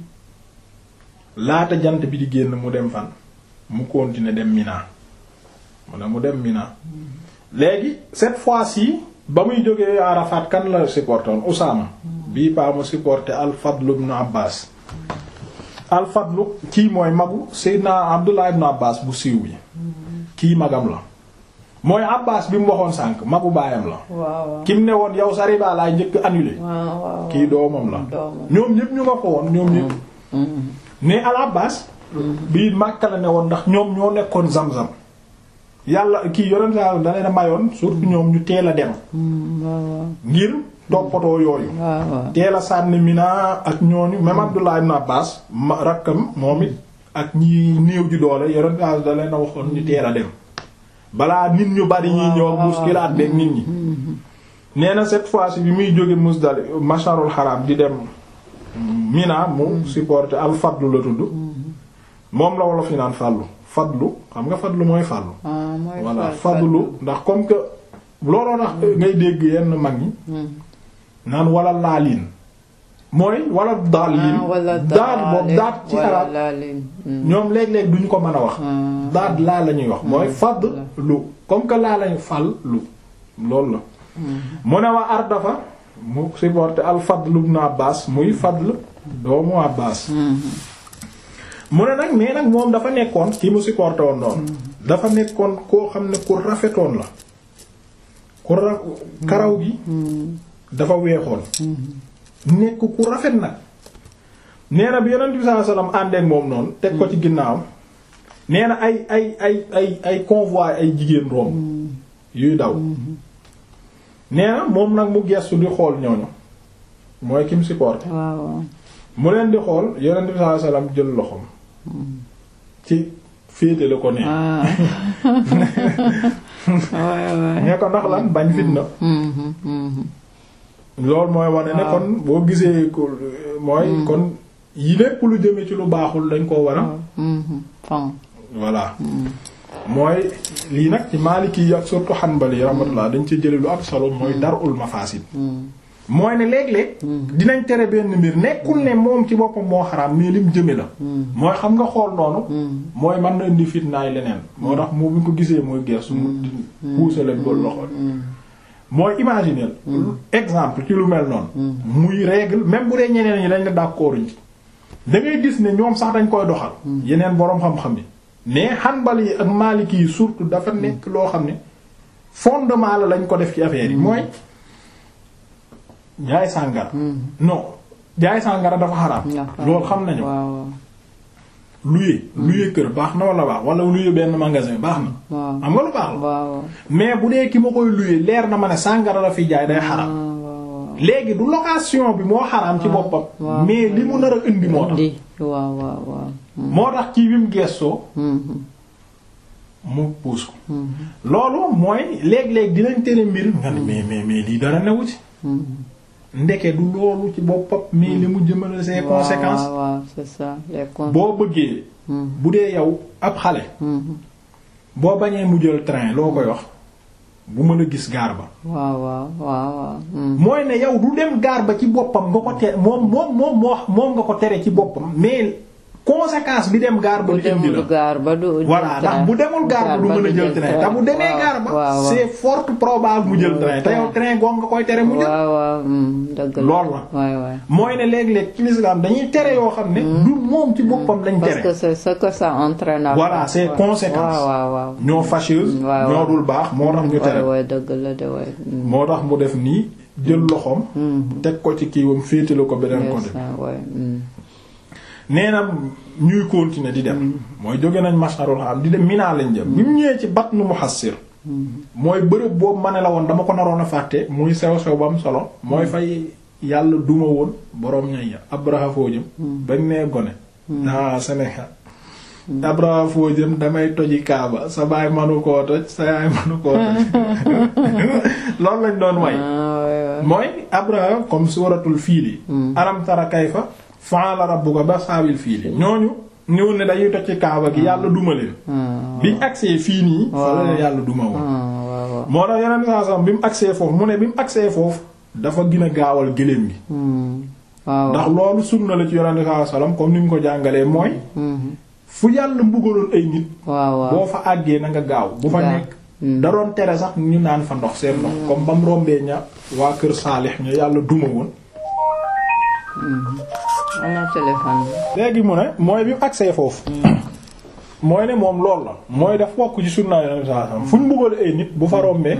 laata jant bi di génn mu dem fan mu continuer dem Mina mu ne mu dem Mina léegi cette fois-ci ba muy jógee Arafat kan la supporté woon Usaama bii paa mu supporté al-Fadl ibn Abbas al-Fadl kii mooy magu Seydina Abdullah ibn Abbas bu siiw bi kii magam la mooy Abbas bi mu waxoon sànq magu baayam la kim ne woon yow sa riba laay njëkk annulé kii doomam la ñoom ñëpp ñu nga ko woon ñoom ñëpp ne al-Abbas bii Makka la ne woon ndax ñoom ñoo nekkoon Zamzam yàlla kii yonent sa da leen a mayoon surtout ñoom ñu teel a dem ngir toppatoo yooyu teel a sànni Mina ak ñooñu même Abdullah ibn Abbas ma rakkam moom it ak ñi néew ji doole yonent sa da leen a waxoon ñu teel a dem balaa nit ñu bari ñi ñëw muskilaat beek nit ñi nee na cette fois-ci bi muy jóge Muzdalifa masharul haram di dem Mina mu supporté al fadlu la tudd moom la wolof yi naan fàllu fadlu xam nga fadlu mooy fàllu voilà fadlu ndax comme que looloo tax ngay dégg yenn mag ñi naan wala laaliin mooy wala daaliin daat boobu daat ci arab ñoom léeg-léeg duñu ko mën a wax daat laa la ñuy wax mooy fadlu comme que laa lañu fal lu loolu la mu ne wa ardafa mu supporté al fadlu ibn abbas muy fadl doomu abbas mu ne nag mais nag moom dafa nekkoon ki mu supporté woon noonu dafa nekkoon koo xam ne ku rafetoon la ku ra karaw gi dafa weexoon nekk ku rafet nag nee na bi yonent bi sallallahu alayhi wasallam àndeek moom noonu teg ko ci ginnaawam nee na ay ay ay ay ay convoi ay jigéen romb yuy daw nee na moom nag mu gestu di xool ñooñu mooy ki mu supporté mu leen di xool yonent bi sallallahu alayhi wasallam jël loxoom ci féete la ko nee ñee ko ndax lan bañ fitna loolu mooy wane ne kon boo gisee ko mooy kon yi lépp lu jëme ci lu baaxul dañ koo war a voilà mooy lii nag ci Maliki yi ak surtout Hanbali rahmatullah dañ ci jële lu am solo mooy darul mafasid mooy ne léeg-léeg dinañ tere benn mbir nekkul ne moom ci boppam moo xaraam mais lim jëme la mooy xam nga xool noonu mooy mën na indi fitnaay leneen moo tax moo bu ko gisee mooy gersu mu puusa leen ba loxo mooy imaginer exemple ci lu mel noonu muy règle même bu dee ñeneen ñi dañ la d'accord ci da ngay gis ne ñoom sax dañ koy doxal yeneen boroom xam-xam yi mais Hanbali yi ak Maliki yi surtout dafa nekk loo xam ne fondement la lañ ko def ci affaire yi mooy jaay sàngara non jaay sàngara dafa xaraam loolu xam nañu luye luye kër baax na wala baax wala luye benn magasin baax na am nga lu baax la mais bu dee ki ma koy luye leer na ma ne sàngara la fi jaay day xaraam léegi du location bi moo xaraam ci boppam mais li mu nar a indi moo tax moo tax ci bi mu gestoo mu puus ko loolu mooy léeg-léeg dinañ tere mbir nga ne mais mais mais lii dara newu ci ndeke du loolu ci boppam mais li mu jëmale ses conséquences waaw waaw c'est ça les con- boo bëggee Mhm. bu dee yow ab xale Mhm. boo bañee mu jël train loo koy wax bu mën a gis gaar ba waaw waaw waaw waaw mhm. mooy ne yow du dem gaar ba ci boppam nga ko tere moom moom moom moo moom nga ko tere ci boppam mais conséquence bi dem gaar ba bu lu indi la demul gaar ba du voilà ndax bu demul gaar ba du mën a jël train te bu demee gaar ba waaw c'est fort probable mu jël train te yow train goog nga koy tere mu jël waaw waaw mhm, dëgg la lool la waay waay mooy ne léeg-léeg ci l'islam dañuy tere yoo xam ne du moom ci boppam lañ parce que tere c'est ce que ça entraîne après. Voilà, c'est Ouais. conséquence. waaw waaw waaw ñoo fâcheuse Mm, waaw, ñoo waaw. dul baax moo tax ñu waay tere waay dëgg la de waay mhm. moo tax mu def nii jël loxoom teg ko ci kiiwam féetale ko beneen Yes, côté ah, waay mhm. nee na ñuy continuer di dem mooy jóge nañ masharul haram di dem Mina lañ jëm bi mu ñëwee ci Batnu Muhassir mooy bërëb boobu ma ne la woon dama ko naroon a fàtte muy sew sew ba am solo mooy fay yàlla duma woon boroom ñay ya Abraha foo jëm bañ nee gone daa Sénégal Abraha foo jëm damay toji Kaaba sa baay manu koo toj sa yaay manu koo toj loolu lañ doon way Ah, waay waay mooy Abraha comme suuratul fiili alam tara kayfa fa'ala rabbuka ba saabil fiili ñooñu ñëw ne dañuy toj ci kaaba gi yàlla duma leen ah biñ agsee fii nii fa la leen yàlla duma woon ah, waaw waaw moo tax yeneen saa sam bi mu agsee foofu mu ne bi mu agsee foofu dafa gën a gaawal gëléem gi Mhm. waaw ndax loolu sunna la ci yonente saa sallam comme ni mu ko jàngalee mooy Mhm. fu yàlla mbugaloon ay nit waaw waaw boo fa àggee na nga gaaw bu fa Gaaw. nekk da doon tere sax ñu naan fa ndox seen ndox comme ba mu rombee ña waa kër Saalix ña yàlla duma woon ana téléphone bi léegi mu ne mooy bi mu agsee foofu mooy ne moom loolu la mooy daf bokk ci sunna yonente saa sallam fu ñu mbugal ay nit bu fa rombee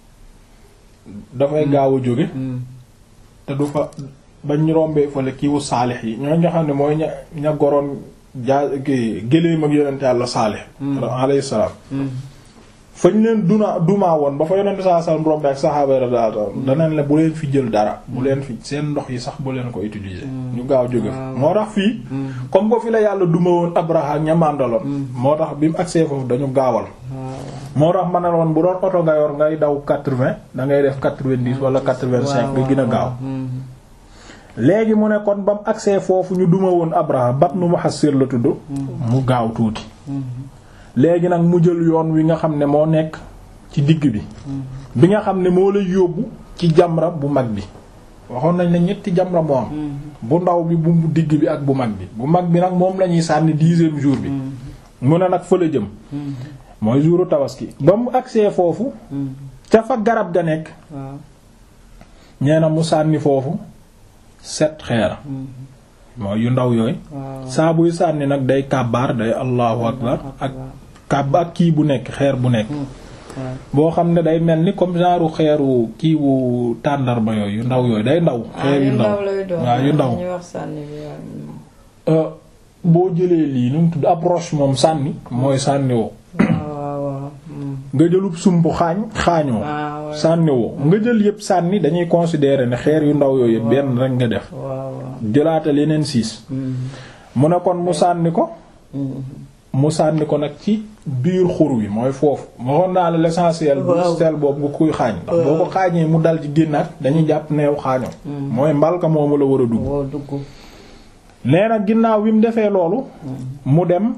dafay gaaw a jóge te du fa bañ ñu rombee fële kiiwu saalix yi ñoo nga xam ne mooy ña ña goroon jaa ki géléem ak yonente yàlla saalix alayhi salaam fañ leen duna dumaa woon ba fa yonente saa sallam rombee ak saxaaba radiyallahu anhum danañ la bu leen fi jël dara bu leen fi seen ndox yi sax bu leen ko utiliser ñu gaaw jóge fa moo tax fii comme ko fi la yàlla duma woon Abraha ak ñamandaloon moo tax bi mu agsee foofu dañu gaawal moo tax ma ne woon bu doon oto nga yor ngay daw quatre-vingts da ngay def quatre-vingt-dix wala quatre-vingt-cinq nga gën a gaaw léegi mu ne kon ba mu agsee foofu ñu duma woon Abraha Batnu Muhassir la tudd mu gaaw tuuti léegi nag mu jël yoon wi nga xam ne moo nekk ci digg bi bi nga xam ne moo lay yóbbu ci jamra bu mag bi waxoon nañ ne ñetti jamra moo am bu ndaw bi bu digg bi ak bu mag bi bu mag bi nag moom la ñuy sànni dixième jour bi mu ne nag fa la jëm mooy jouru tabaski ba mu agsee foofu ca fa garab ga nekk waaw ñee na mu sànni foofu set xeer mooy yu ndaw yooyu waaw saa buy sànni nag day kàbbaar day allahu akbar ak kàbb ak kii bu nekk xeer bu nekk waaw boo xam ne day mel ni comme genre xeeru kii wu tàndarma yooyu yu ndaw yooyu day ndaw xeer yu ndaw lay doon waaw yu ndaw ñu wax sànni bi waaw. Euh, boo jëlee lii nu mu tudd approche moom sànni mooy sànniwoo waaw waaw waaw mm. nga jëlub sumb xaañ xaañoo ah ouais. sànniwoo nga jël yépp sànni dañuy considérer ne xeer yu ndaw yooyu yépp benn rek nga def waaw waaw jëlaatal yeneen siis Mm. mu ne kon mu sànni ko Mm. mu sànni ko nag ci biir xur wi mooy foofu waxoon naa la l'essentiel bu Waaw. sel boobu nga kuy xaañ ndax boo ko xaañee mu dal ci génnaat dañuy jàpp neew xaañoo mooy mbalka moomu la war a dugg woo dugg nee na ginnaaw bi mu defee loolu mu dem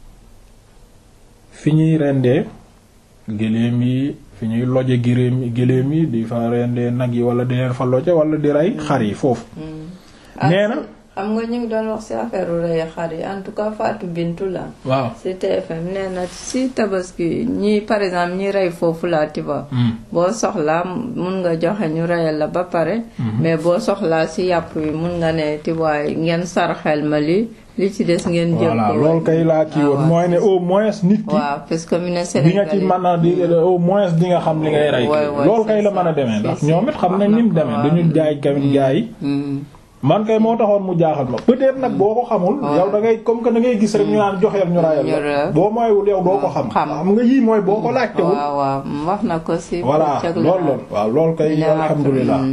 fi ñuy rendee gëléem yi fi ñuy loje gëléem yi gëléem yi di fa rendee nag yi wala di leen fa loje wala di rey xar yi foofu nee na am nga ñu ngi doon wax ci affaire rey xar yi en tout cas Fatou Bintou la waaw ci TFM nee na ci tabaski ñi par exemple ñi rey foofu la tu vois boo soxlaa mun nga joxe ñu reyal la ba pare mais boo soxlaa ci yàpp wi mun nga ne tu vois ngeen sarxel ma li li ci des ngeen jël voilà ko loolu kay laa kii woon mooy ne au moins nit ki waaw parce que mu ne di nga ci Sénégal mën a di au moins di nga xam li ngay rey Ouais, ouais, loolu kay c'est la ça. mën a demee ndax Si, si. ñoom it xam nañ ni mu demee Waaw. dañu jaay kamit gaa yi man kay moo taxoon mu jaaxal ma peut-être nag boo ko xamul yow da ngay comme que da ngay gis rek ñu naan joxeel ñu rayal Ñu la rayal. boo mooywul yow doo ko xam Xam. xam nga yii mooy boo ko laajtewul waaw waaw wax na ko ci voilà bëccëg la loolu loolu waaw loolu kay Dina alhamdulilah mm,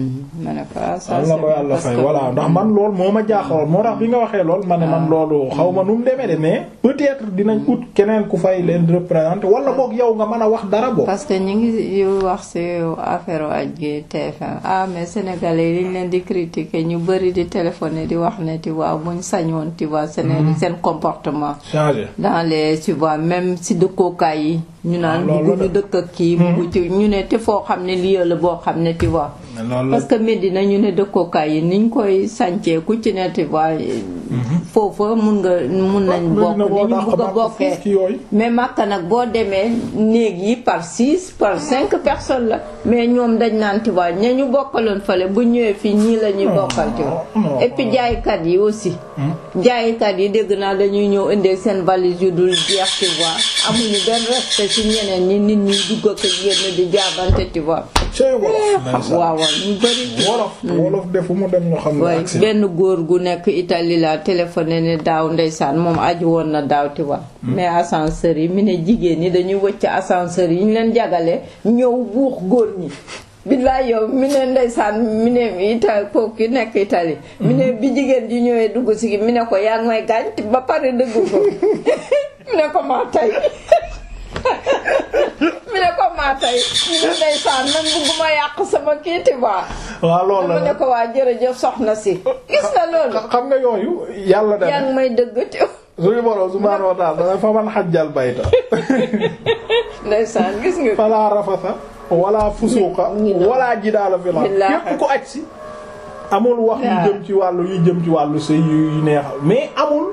ma ne ko ah ça am na ko yàlla fay voilà ndax man lool moo ma jaaxaloon moo tax bi nga waxee lool ma ne man loolu xaw ma nu mu demee de mais peut-être dinañ ut keneen ku fay leen représenter wala boog yow nga mën a wax dara boog. parce que ñu ngi yu wax ci affaire aj gi TFM ah mais sénégalais yi liñ leen di critiquer ñu bari di téléphoner di wax ne tu vois buñ sañoon tu vois seen seen comportement. changer dans les tu vois même si dëkkookaay yi. ñu naan loolu bugguñu dëkk ak kii. buggu ci ñu ne te foo xam ne lii la boo xam ne tu vois. parce que Medina ñu ne dëkkookaay yi niñ koy sàncee ku ci ne tu vois. foofa mun nga mun nañ bokk ni ñu bugg a bokkee. mais Makka nag boo demee néeg yi par six par cinq personnes la. mais ñoom dañ naan tu vois ña ñu bokkaloon fële bu ñëwee fii ñii la ñuy bokkal tu vois. et puis jaaykat yi aussi. jaaykat yi dégg naa dañuy ñëw indee seen valise yu dul jeex tu vois amuñu benn respect ci ñeneen ñi nit ñi dugg ak génn di jaabante tu vois. cey wolof waaw waaw ñu bari. wolof wolof defu mu dem ñu xam ne benn góor gu nekk Italie la téléphoné ne daaw ndeysaan moom aju woon na daaw ti wa mais ascenseur yi mi ne jigéen ñi dañuy wëcc ascenseur yi ñu leen jagalee ñëw buux góor ñi billaay yow mi ne ndeysaan mi ne Italie kooku ki nekk Italie mi ne bi jigéen ji ñëwee dugg si mi ne ko yaa ngi may gaañ ba pare dëgg ko mi ne ko maa tey mi ne ko maa tey mi ne ndeysaan man bugguma yàq sama kii ti waa waaw loolu la mu ne ko waa jërëjëf soxna si gis nga loolu xam nga yooyu yàlla dem yaa ngi may dëgg ti suñu borom subhaanahu wa ta'ala dana fa man xajjal bayta ndeysaan gis nga fala rafasa wala fusuqa wala jidaala fil ard képp ko aj si amul wax yu jëm ci wàllu yu jëm ci wàllu sëy yu neexal mais amul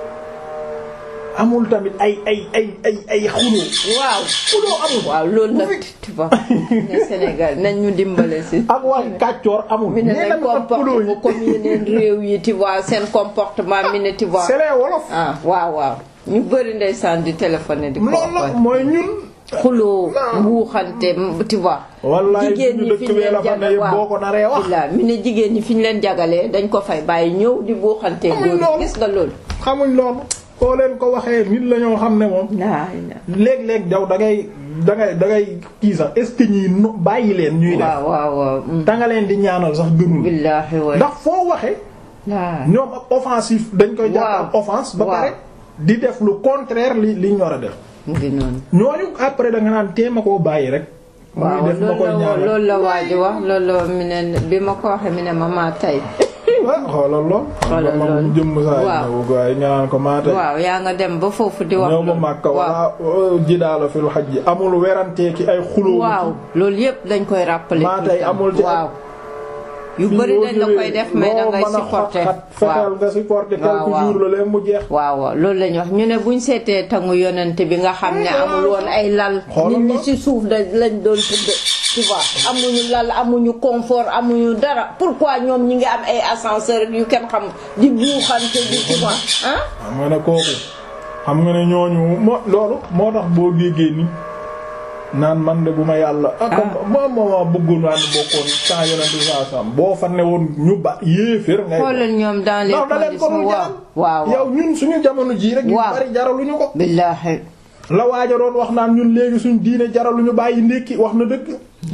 amul tamit ay ay ay ay ay xuloo waaw xuloo amul waaw loolu nag tu vois ne Sénégal nañ ñu dimbale si ak wax kàccoor amul mi ne nañ comportement comme yeneen réew yi tu vois seen comportement mi ne tu vois c'est les wolof ah waaw waaw ñu bëri ndeysaan di téléphoné di ko loolu mooy ñun xuloo mbuuxante tu vois wallaay jigéen ñi fi ñu leen jagal boo ko naree wax waaw mi ne jigéen ñi fi ñu leen jagalee dañ ko fay bàyyi ñëw di buuxante góor gis nga loolu xamuñ loolu koo leen ko waxee nit la ñoo xam ne moom léeg-léeg jaw da ngay da ngay da ngay kii sax est-ce que ñii no bàyyi leen ñuy def waaw waaw waaw da nga leen di ñaanal sax gënul billaahi waay ndax foo waxee ñoom ak offensif dañ koy jàpp ak offense ba pare di def lu contraire li li ñu war a def ñooñu après da nga naan téema koo bàyyi rek waaw loolu la waaj wax loolu la mi ne bi ma ko waxee mi ne ma maa tay waaw xoolal lool. xoolal lool jëmm saa yi waaye nga naan ko maa tay waaw yaa nga dem ba foofu di wax. ñëw ba Makka wala jidaala fil hajj amul werantee ki ay xuloo. waaw loolu yëpp dañ koy rappeler. maa tay amul ci waaw. yu bari dañ la koy def mais da ngay supporter fexeel nga supporter quelques jours la leen mu jeex. waaw waaw loolu lañ wax ñu ne buñ seetee tangu yonent bi nga xam ne amul woon ay lal. nit ñi ci suuf da lañ doon tëdd. tu vois amuñu lal amuñu confort amuñu dara pourquoi ñoom ñi ngi am ay ascenseur yu kenn xam di buuxante di tu vois ah. xam nga ne kooku xam nga ne ñooñu moo loolu moo tax boo déggee ni naan man de bu ma yàlla. ah comme moom moo bëggoon naa ne bokkoon saa yonent bi saa sam boo fa ne woon ñu ba yéeféer. ngay xoolal ñoom dans les conditions waaw waaw yow ñun suñu jamono jii rek. yu bari jaraluñu ko. billaahi. la waaja doon wax naan ñun léegi suñu diine jaraluñu bàyyi ndékki wax na dëgg.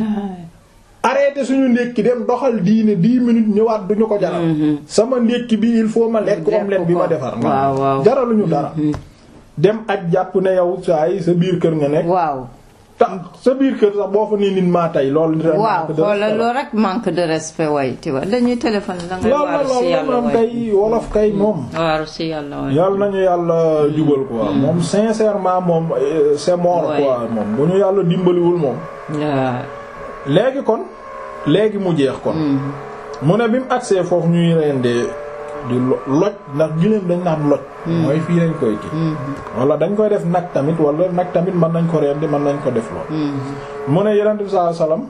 arrêté suñu ndékki dem doxal diine dix minutes ñëwaat duñu ko jaral. sama ndékki bi il faut ma lekk omelette bi ma defar. waaw waaw jaraluñu dara. dem ak jàpp ne yow saa yi sa biir kër nga nekk. waaw. ta sa biir kër sax boo fa nii nit maa tey loolu. waaw xoolal loolu rek manque de respect way tu vois dañuy téléphone da ngay waaru si yàlla loolu kay wolof kay moom. waaru si yàlla way yàlla nañu yàlla jubal quoi. moom sincèrement moom c'est mort quoi moom bu ñu yàlla dimbaliwul moom. léegi kon léegi mu jeex kon. mu ne bi mu agsee foofu ñuy rendee di loj ndax giléem dañ naan loj. mooy fii lañ koy kii. wala dañ koy def nag tamit wala nag tamit mën nañ ko rendi mën nañ ko def lool. mu ne yonent bi sallallahu alayhi wasallam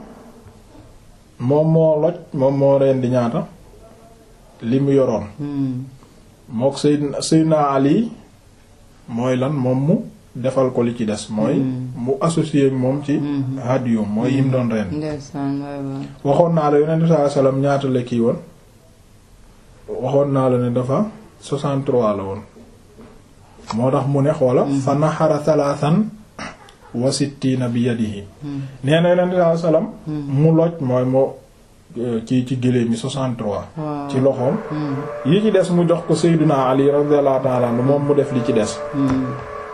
moom moo loj moom moo rendi ñaata li mu yoroon. mook Seydina Seydina Ali mooy lan moom mu defal ko li ci des. mooy mu associé ak moom ci. hadiyum mooy yim doon rendi. waxoon naa la yonent bi sallallahu alayhi wasallam ñaata la kii woon. waxoon naa la ne dafa 63 la woon moo tax mu ne xoola fa naxara thalathan wa sittina bi yadihi nee na yonent bi sallam mu loj mooy mu ci ci gëléem yi 63 waaw ci loxoom Hmm. yi ci des mu jox ko Seydina Ali radiyallahu ta'ala anhu moom mu def li ci des Hmm.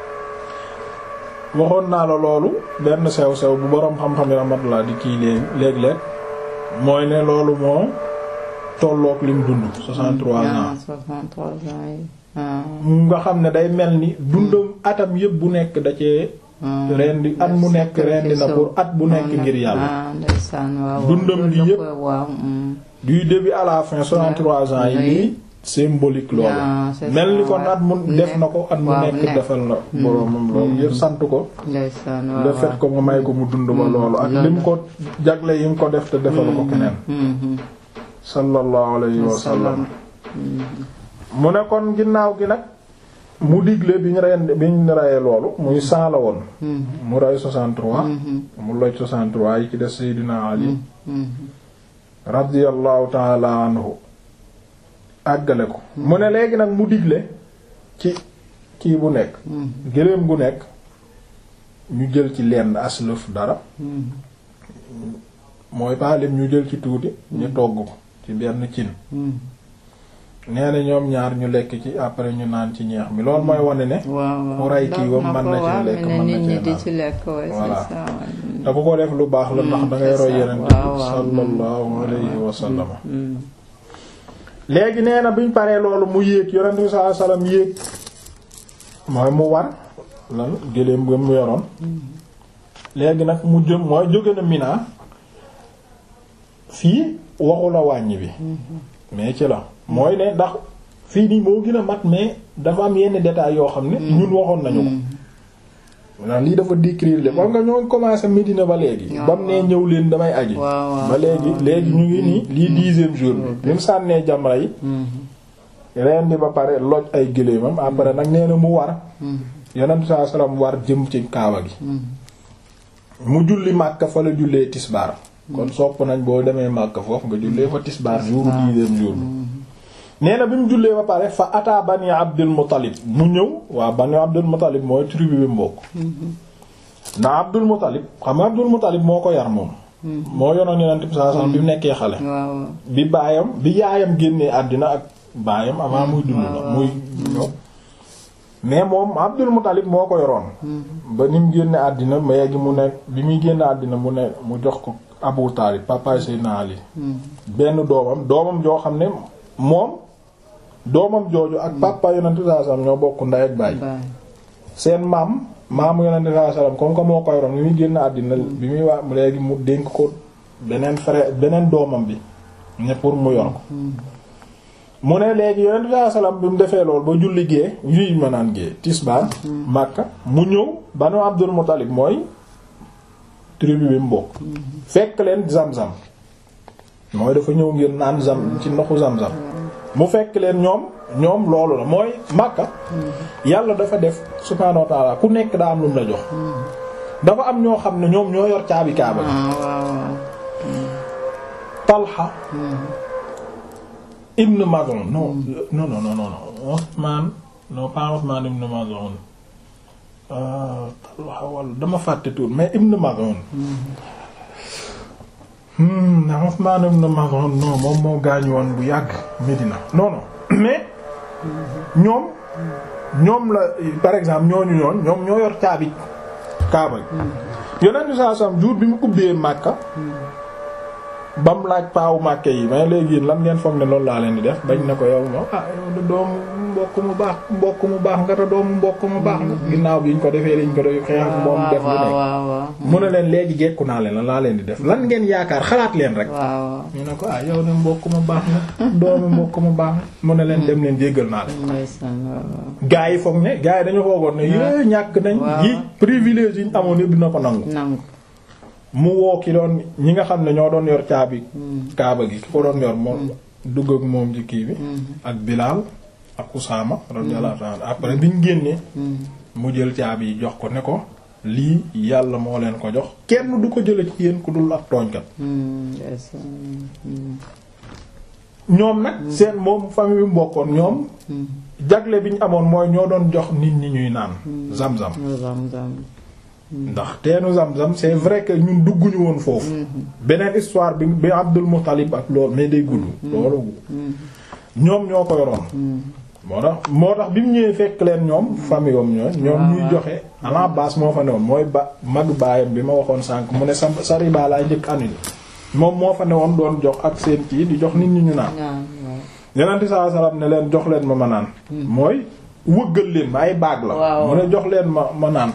waxoon naa la loolu benn sew sew bu boroom xam-xam yi rahmatullah di kii léegi léeg-léeg mooy ne loolu moo tolloog lim dund 63 Ah, ans 63 ans yi. Ah. nga xam ne day mel ni dundam atam yëpp bu nekk da cee Ah. rendi at mu nekk rendi na pour at bu nekk ngir yàlla ah ndeysaan waaw Dundam loolu gi la yépp. koy- waaw hmm. du début à la fin 63 ans yi Oui. lii symbolique loolu Ah, c'est mel ça, ni kon ouais. at mu def na ko at mu waaw, nekk nekk. defal na boroomam loolu ngir sant ko ndeysaan waaw le fait que nga may ko mu dund ba loolu ak loolu. lim ko jagle yi mu ko def te defal ko keneen Hmm, hmm. sallallahu alayhi wa sallam Hmm. mu ne kon ginnaaw gi nag mu digle bi ñu reen bi ñu reyee loolu muy cent la woon Hmm. mu rey 63 Hmm. mu loj 63 yi ci des Seydina Ali Hmm. radiyallahu taala anhu àggale ko mu ne léegi nag mu digle ci kii bu nekk Hmm. gëléem gu nekk ñu jël ci lenn aslëf dara Hmm. mooy paalim ñu jël ci tuuti ñu togg ko ci benn cin Hmm. nee na ñoom ñaar ñu lekk ci après ñu naan ci ñeex mi loolu mooy wane ne waaw waaw mu rey kii wam Dog mën na ko, ci waaw, lekk, mais mën na nit ñi cee di naan. ci lekk ouais, c'est Voilà. ça, ouais. te ku ko def lu baax la ndax da ngay c'est roy ça, yeneen waaw, waaw. sallallahu alayhi wa sallam Hmm. léegi nee na biñ paree loolu mu yéeg yonent bi sallallahu alayhi wasallam yéeg mooy mu war lan gëléem ba mu yoroon léegi nag mu jëm mooy jóge na Mina fii waxu la wàññi bi mais ci la mooy ne ndax fii nii moo gën a mat mais dafa am yenn détails yoo xam ne ñun waxoon nañu ko ndax lii dafa décrire le xam nga ñoo commencé Médina ba léegi waaw, ba mu nee ñëw leen damay aji waaw, waaw, ba léegi waaw. léegi ñu ngi nii lii dixième jour bi bi mu sànnee jamra yi Hmm. reen bi ba pare loj ay gëléemam après nag nee na mu war Hmm. yonent saa salaam war jëm ci kaaba gi Hmm. mu julli Makka fa la jullee tisbaar kon sopp nañ boo demee Makka foofu nga jullee fa tisbaar jour dixième jour bi nee na bi mu jullee ba pare fa ata bani Abdul Muttalib mu ñëw waa bani Abdul Muttalib mooy tribu bi mbokk ndax Abdul Muttalib xam nga Abdul Muttalib moo ko yar moom moo yonoon yonent bi saa salaam bi mu nekkee xale waaw waaw. bi baayam bi yaayam génnee àddina ak baayam avant muy dund la muy ñëw mais moom Abdul Muttalib moo ko yoroon ba ni mu génne àddina léegi mu ne bi muy génne àddina mu ne mu jox ko Abu Taalib papa Seydina Ali Hmm. benn doomam doomam joo xam ne moom doomam jooju ak papa yonent sallallahu alayhi wasallam ñoo bokk ndey ak baay Baay. seen maam maamu yonent sallallahu alayhi wasallam comme que moo ko yoroon bi muy génne àddina bi muy waa léegi mu dénk ko beneen frère beneen doomam bi ne pour mu yor ko mu ne léegi yonent bi sallallahu alayhi wasallam bi mu defee lool ba julli gée yuy ma naan gée tisbaar Makka mu ñëw Banu Abdul Muttalib mooy tribu bi mu bokk fekk leen zam-zam mooy dafa ñëw ngir naan zam ci ndoxu zam-zam mu fekk leen ñoom ñoom loolu la mooy Makka yàlla dafa def subhaanahu wa ta'ala ku nekk daa am lu mu la jox dafa am ñoo xam ne ñoom ñoo yor caabi kaaba gi ah waaw waaw. Talha ibn Maz'un non non non non non Othman non pas Othman ibn Maz'un euh, Talha wala dama fàtte tur mais ibn Maz'un hmm na Othman ibn Maz'un non moom moo gaañu woon bu yàgg Médina non non mais ñoom ñoom la par exemple ñooñu ñoon ñoom ñoo yor caabi Kaaba gi yonent bi sallallahu alayhi wasallam jour bi mu ubbee Makka ba mu laaj paawu Makka yi mais léegi yéen lan ngeen foog ne loolu laa leen di def bañ na ko yow moom ah yow de doomu mbokk mu baax mbokk mu baax nga te doomu mbokk mu baax nga ginnaaw bi ñu ko defee lañ ko def xeex ak moom def lu waaw nekk waaw waaw. mu ne leen léegi gekku naa leen lan laa leen di def lan ngeen yaakaar xalaat leen rek waaw waaw. ñu ne ko ah yow de mbokk mu baax nga doomu mbokk mu baax nga mu ne leen dem leen jéggal naa leen ndeysaan waaw waaw. gaa yi foog ne gaa yi dañu foogoon ne yé ñàkk nañ waaw. yi privilège yi ñu amoon yëpp dina ko nangu nangu. mu woo ki doon ñi nga xam ne ñoo doon yor caabi kaaba gi ki ko doon yor moom dugg ak moom ci kii bi ak Bilal ak Usaama radiyallahu ta'ala après biñ génnee mu jël caabi yi jox ko ne ko lii yàlla moo leen ko jox kenn du ko jële ci yéen ku dul ab tooñkat Hmm, ndeysaan. Hmm. ñoom nag seen moom famille bi mu bokkoon ñoom jagle bi ñu amoon mooy ñoo doon jox nit ñi ñuy naan zam-zam Zam-zam. ndax teenu Zamzam c'est vrai que ñun dugguñu woon foofu beneen histoire bi bi Abdul Muttalib ak loolu mais day gudd loolu ñoom ñoo ko yoroon moo tax moo tax bi mu ñëwee fekk leen ñoom famille am ñooy ñoom ñuy joxe à la base moo fa newoon mooy ba mag baayam bi ma waxoon sànq mu ne sa sa riba laay njëkk annulé moom moo fa newoon doon jox ak seen kii di jox nit ñi ñu naan yeneen saa salaam ne leen jox leen ma ma naan mooy wëggal leen ma ay baag la mu ne jox leen ma ma naan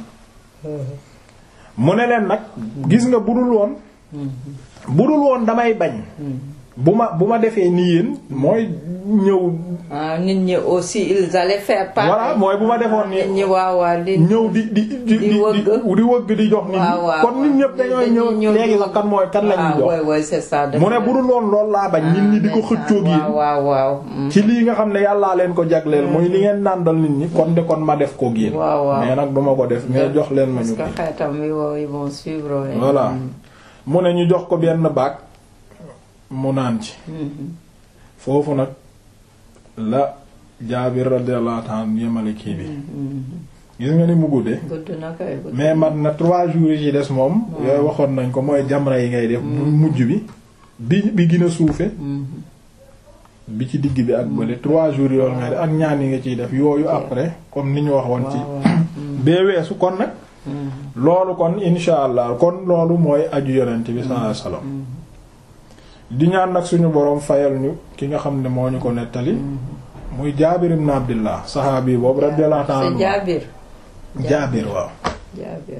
mu ne leen nag gis nga budul woon budul woon damay bañ bu ma bu ma defee nii yéen mooy ñëw. ah nit ñi aussi ils allaient faire part. voilà mooy bu ma defoon nii nit ñi waaw waaw di. ñëw di di di di di wëgg di jox nit ñi. kon nit ñëpp dañooy ñëw léegi sax kan mooy kan la ñuy jox. waaw waaw c'est ça. mu ne bu dul woon loolu laa bañ. nit ñi di ko xëccoog yi. waaw waaw. ci lii nga xam ne yàllaa leen ko jagleel. muy li ngeen nàndal nit ñi kon de kon ma def ko yéen. waaw waaw mais nag duma ko def mais jox leen ma ñu. parce que xeetam yi wow ils vont suivre. voilà mu ne ñu jox ko benn baag mu naan ci. foofu nag la Jaabir radiyallahu ta'ala yemale kii bi. gis nga ni mu guddee. gudd na kay gudd. mais man na trois jours yi ci des moom. yooyu waxoon nañ ko mooy jamra yi ngay def. bu mujj bi bi bi gën a suufe bi ci digg bi ak bële trois jours yoon ngay def ak ñaan yi nga ciy def yooyu après comme ni ñu waxoon ci. bee weesu kon nag. loolu kon insha allah kon loolu mooy aju yonent bi sallallahu alayhi wasallam di ñaan nag suñu boroom fayal ñu ki nga xam ne moo ñu ko nettali. muy Jaabir ibn Abdillah saxaabi boobu radiyallahu ta'ala c'est Jaabir. Jaabir waaw. Jaabir.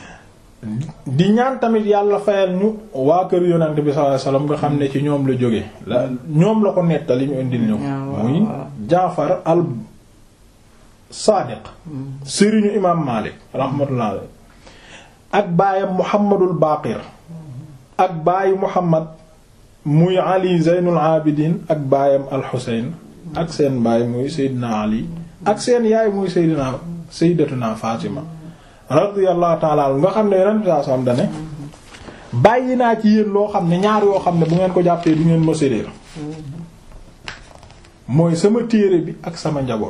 di ñaan tamit yàlla fayal ñu waa kër yonent bi sallallahu alayhi wasallam nga xam ne ci ñoom la jóge la ñoom la ko nettali ñu indil ñu ko. muy Jaafar al Saadiq. sëriñu imaam Maalik rahmatullah ak baayam Muhammadul Baaqir. ak baayu Muhammad muy Ali Zeynul Abidin ak baayam al Xuseyn ak seen baay muy Seydina Ali ak seen yaay muy Seydina Sayyidatuna Fatima radiyallahu ta'ala nga xam ne yeneen saa soxam dane bàyyi naa ci yéen loo xam ne ñaar yoo xam ne bu ngeen ko jàppee du ngeen ma séddéer mooy sama téere bi ak sama njaboot.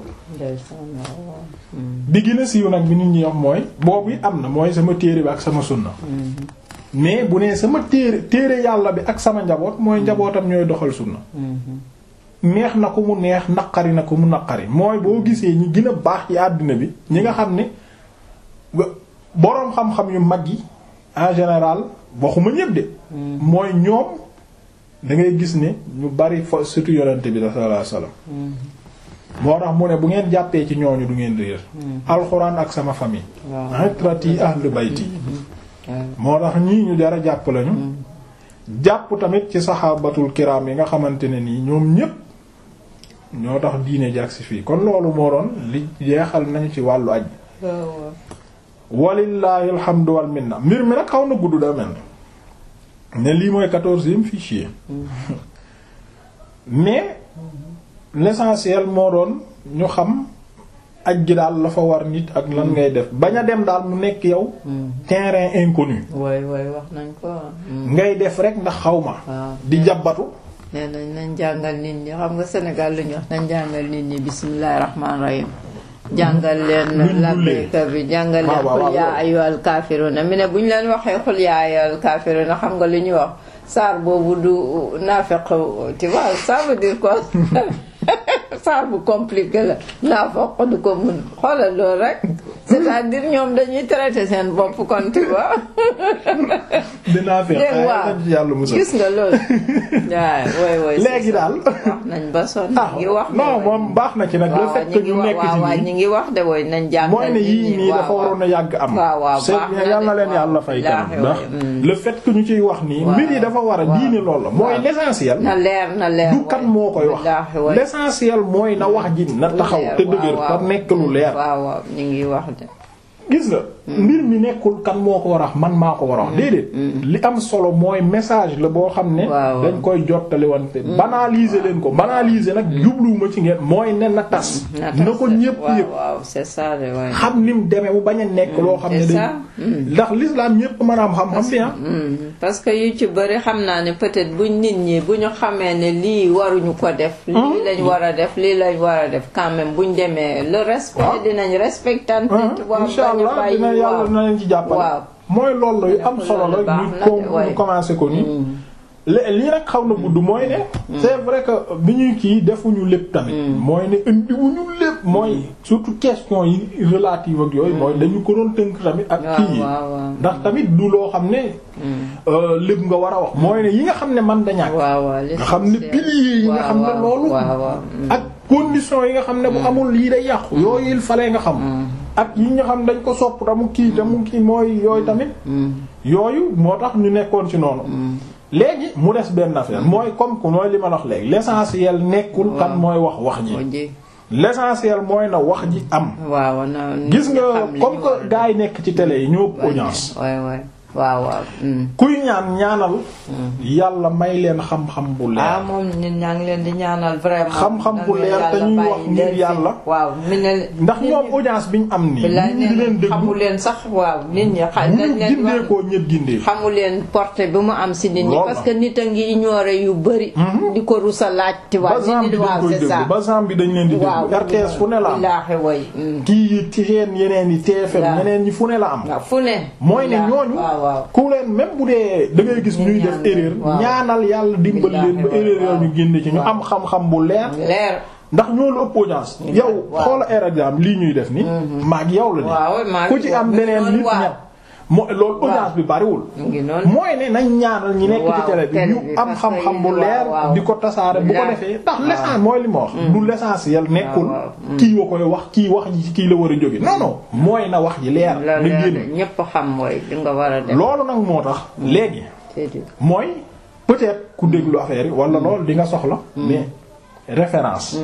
bi gën a siiw nag bi nit ñi wax mooy boobu it am na mooy sama téere bi ak sama sunna. mais bu nee sama téere téere yàlla bi ak sama njaboot mooy njabootam ñooy doxal sunna. neex na ko mu neex naqari na ko mu naqari mooy boo gisee ñi gën a baax ci àddina bi ñi nga xam ne boroom xam-xam yu mag yi en général waxuma ñépp de. mooy ñoom da ngay gis ne ñu bari fa surtout yonente bi sallallahu alayhi wasallam. moo tax mu ne bu ngeen jàppee ci ñooñu du ngeen réer. alxuraan ak sama famille. waaw itrati ahlu bayti. moo tax ñii ñu jara jàpp lañu. jàpp tamit ci saxaabatul kiram yi nga xamante ne nii ñoom ñépp ñoo tax diine jàg si fii kon loolu moo doon li jeexal nañu ci wàllu aj walillahi alhamdu wal minna mbir mi nag xaw na gudd da mel ne lii mooy quatorzième fichier mais l'essentiel moo doon ñu xam aj gi daal la fa war nit ak lan ngay def bañ a dem daal mu nekk yow terrain inconnu waay waay wax nañ ko ngay def rek ndax xaw ma di jàbbatu nee nañ nañ jàngal nit ñi xam nga Sénégal lu ñu wax nañ jàngal nit ñi bismillahir rahmanir rahim jàngal leen labbayka bi jàngal leen xul yaa ayyuhal kaafiruuna mi ne bu ñu leen waxee xul yaa ayyuhal kaafiruuna xam nga li ñuy wax saar boobu du naafeq tu vois ça veut dire quoi saar bu compliqué la naafeq du ko mun xoolal loolu rek c'est-à-dire ñoom dañuy traiter seen bopp kon tu vois. dinaa fexe yàlla musal gis nga loolu. waaw waay waay léegi daal. wax nañ ba sonn. ngi wax non moom baax na ci nag. le fait que ñu nekk ci waaw ñu ngi wax de woy nañ jàngal mooy ne yii nii dafa waroon a yàgg am. waaw waaw baax na yal na leen yàlla fay kanam ndax le fait que ñu ciy wax nii. mbir yi dafa war a diine lool la mooy l'essentiel. na leer na leer du kan moo koy wax. l'essentiel mooy na wax ji na taxaw te dëgër te nekk lu leer. waaw waaw ñu ngi wax de. gis nga mbir mi nekkul kan moo ko war a wax man maa ko war a wax déedéet li am solo mooy message la boo xam ne dañ koy jottali wante banaliser leen ko banaliser nag jubluwuma ci ngeen mooy nen na tas na ko ñépp yëpp waaw c'est ça de waay xam ni mu demee bu bañ a nekk loo xam ne dañ ndax l'islam ñépp mën a am xam-xam fi ah parce que yu ci bëri xam naa ne peut-être buñ nit ñi bu ñu xamee ne lii waruñu ko def lii lañ war a def lii lañ war a def quand même buñ demee le respect dinañ respectante Allah dinañ yàlla waaw. na leen ci jàppale waaw. mooy loolu la yu am Loolu solo la baax ñu na ko de, waaye. ñu commencé ko nii lé- lii nag xaw na gudd mooy ne c'est vrai que bi ñuy kii defuñu lépp tamit mooy ne indiwuñu lépp mooy surtout question yi relative ak yooyu mooy dañu ko doon tënk tamit ak waaw kii yi waaw waaw. ndax tamit du loo xam ne euh, lépp nga war a wax mooy ne yi nga xam ne man da ñàkk waaw waaw nga xam ne piliers yi nga xam ne loolu waaw waaw. ak conditions yi nga xam ne bu amul lii day yàqu yooyu il fallait nga xam ak yi nga xam dañ ko sopp tamu kii tamu kii mooy yooyu tamit yooyu moo tax ñu nekkoon ci noonu léegi mu des benn affaire mooy comme que mooy li ma la wax léegi l'essentiel nekkul kan mooy wax wax ji ji l'essentiel mooy na wax ji am waaw na gis nga xam li comme ñu war a que gars yi nekk ci télé yi ñoo ëpp audience waay waay waaw waaw. mm. kuy ñaan ñaanal yàlla may leen xam-xam bu ah leer moom ñun ñaa ngi leen di ñaanal vraiment. Xam-xam bu leer te ñuy wax bàyyi ngir leen fi. yàlla. waaw mi ne. ndax ñoom audience bi ñu am nii bilaay nit ñi di nee leen na déglu xamu leen sax waaw nit ñi xa bu dañ ñu leen gindee wax koo ñëpp gindee xamu leen portée bi mu am si nit ñi Loolu parce la. que nit a ngi ignorer yu bëri. di ko rusa laaj. ti ba waaw zamb nit bi ñi dañ waaw koy c'est ça. déglu ba zamb bi dañ leen di waaw déglu RTS fu ne la am billaahi way. mm. kii yi ci seen yeneen yi TFM Waaw. ñeneen ñi fu ne la am waaw fu ne. mooy ne billaahi, ñooñu waaw waaw. ku leen même bu dee da ngay gis Ñu ñuy def ñaan erreur waaw. ñaanal yàlla dimbal leen ba Billaahi, erreur waaw. yooyu ñu génne ci ñu Waaw. am xam-xam bu leer leer. ndax ñoo la ëpp audience yow waaw. xoola air exemple lii ñuy def ni maag yow la waaw ni maa ku ngi ci wax am mu beneen noonu, nit waaw. ña moo loolu audience bi bariwul mu ngi noonu. mooy ne nañ ñaanal ñi nekk ci Waaw, télé bi télé ñu bi, am parce xam-xam que bu waaw, leer waaw. di ko tasaare bu ko Leer. defee ndax Waaw. l'essentiel mooy li ma wax du l'essentiel nekkul waaw. kii wa koy wax kii wax ji ci kii la war a jóge non non mooy na wax ji leer la na leer génn ñépp xam mooy li nga war a def. loolu nag moo tax léegi c'est dit. mooy peut-être ku déglu affaire yi wala loolu di nga soxla mais référence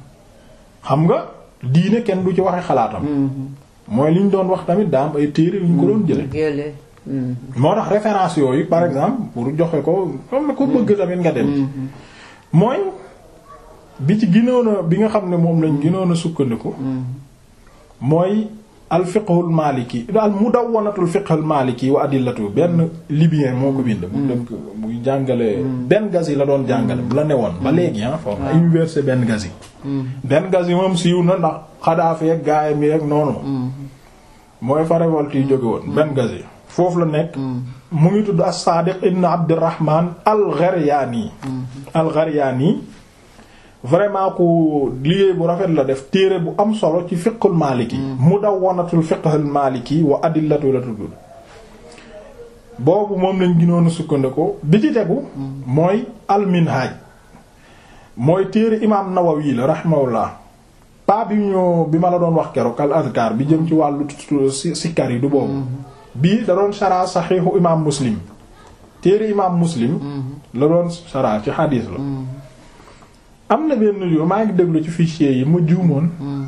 xam nga diine kenn du ci waxe xalaatam mooy li ñu doon wax tamit daa am ay téere yu ñu ko doon jële Gële. mm. moo tax référence yooyu par exemple pour joxe ko comme ko bëgg tamit nga dem mooy bi ci ginoon a bi nga xam ne moom lañ ginoon a sukkandiku mooy al fiqhul maliki al mudawwanatul fiqhul maliki wa adillatu benn libyen moo ko bind mu dëkk muy jàngale Benghazi la doon jàngale bu la newoon ba léegi ah foofu na université Benghazi Benghazi moom siiw na ndax Kadhafi ak gaayam yi ak noonu mooy fa révolte yi jóge woon Benghazi foofu la nekk mu ngi tudd as-Sadiq ibn Abdurrahman al-Gharyani al-Gharyani vraiment ku liggéey bu rafet la def téere bu am solo ci fiqhul maliki mudawwanatul fiqhul maliki wa adillatu la tudd boobu moom lañ gënoon a sukkandiku bi ci tegu mooy al-Minhaj mooy téere imaam Nawawi la rahimahullah pa bi ñu bi ma la doon wax keroog al azkar bi jëm ci wàllu si sikkar yi du boobu bii da doon shara saxiixu imaam Muslim téere imaam Muslim la doon shara ci xadiis la am na benn jour maa ngi déglu ci fichier yi mu juumoon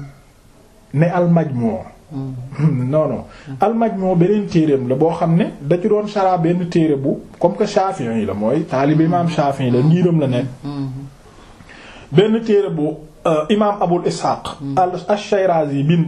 ne al majmu non non al majmu beneen téereem la boo xam ne da ci doon shara benn téere bu comme que Shafi'i yi la mooy taalibe imaam Shafi'i la ngiiram la nekk benn téere bu imaam Abul Ishaq al ash-Shirazi bind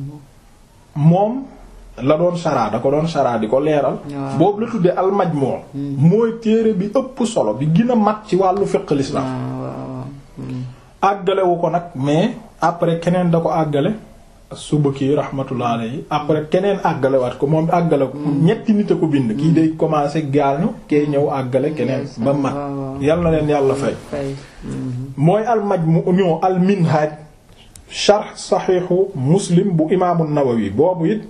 moom la doon shara da ko doon shara di ko leeral Waaw. boobu la tuddee al majmu mooy téere bi ëpp solo bi gën a mat ci wàllu fiqh l'islam waaw waaw. mm. àggalewu ko nag mais après keneen da ko àggale suba kii rahmatullah alayhi après keneen àggalewaat ko moom àggale ko ñetti nit a ko bind kii day commencer gaañu kee ñëw àggale keneen ba mat waaw, waaw. yal na leen yàlla fay fay. mm. mooy al majmu ñoo al minhaj sharh saxiixu muslim bu imaamu nawawi boobu it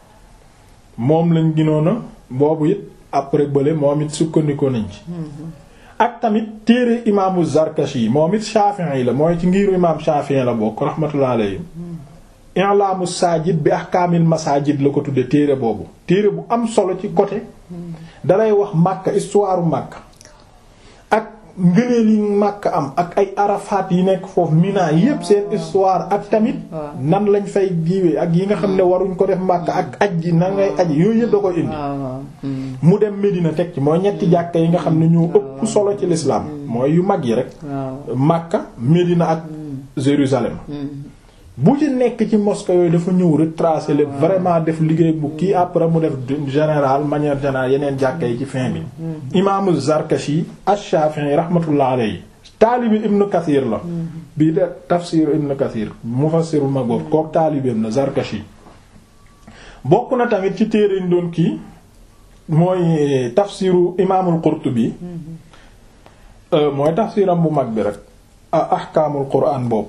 moom lañ ginoon a boobu it après bële moom it sukkandikoo nañ ci ak tamit téere imaamu zarkashi moom it shafi'i la mooy ci ngiru imaam shafi'i la bokk rahmatullah alayhi i'laamu saajid bi ahkaamil masaajid la ko tudde téere boobu téere bu am solo ci côté dalay wax Makka histoire Makka ak ngëneel yi Makka am ak ay arafaat yi nekk foofu Mina yépp seen histoire ak tamit waaw. nan lañ fay jiwee ak yi nga xam ne waruñ ko def Makka ak aj ji nan ngay aj yooyu yëpp da koy indi waaw waaw. mm. mu dem Medina teg ci mooy ñetti jàkka yi nga xam ne ñoo ëpp solo ci l'islam mooy yu mag yi rek waaw. Makka Medina ak Jérusalem mm. bu ci nekk ci mosquée yooyu dafa ñëw retracer le vraiment def liggéey bu kii après mu def d'une général manière générale yeneen jàkka yi ci fin bi imaamu Zarkashi ash-Shafi'i rahmatullah alayhi taalibi Ibn Kathir la bii de tafsir Ibn Kathir mufassir bu mag boobu kook taalibeem la Zarkashi bokk na tamit ci téere ñu doon kii mooy tafsiru imaamul Qurtubi mooy tafsiram bu mag bi rek ahkaamul quraan boobu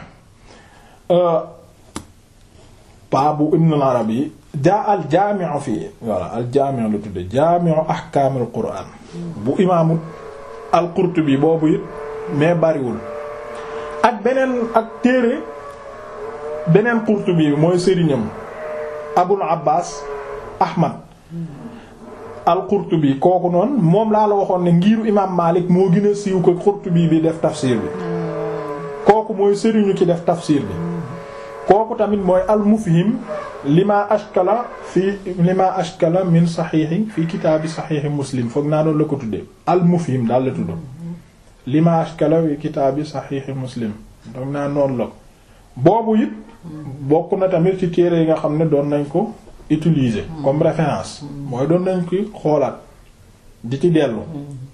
paa bu Ibn al-Arabi jaa al jaami'u fii voilà al jaami'u la tudde jaami'u ahkaamul quraan bu imaamu al Qurtubi boobu it mais bariwul ak beneen ak téere beneen Qurtubi bi mooy sëriñam Abul Abbas Ahmad al-Qurtubi kooku noonu moom laa la waxoon ne ngiiru imaam Maalik moo gën a siiw ko Qurtubi bi def tafsir bi kooku mooy sëriñu ki def tafsir bi kooku tamit mooy al-Mufhim lima ashkala fi lima ashkala min saxiixi fi kitaabi saxiixi Muslim foog naa doon la ko tuddee al-Mufhim daal la tudd lima ashkala fi kitaabi saxiixi Muslim foog naa noonu la boobu it bokk na tamit ci téere yi nga xam ne doon nañ ko utiliser comme référence mooy doon nañ ko xoolaat di ci dellu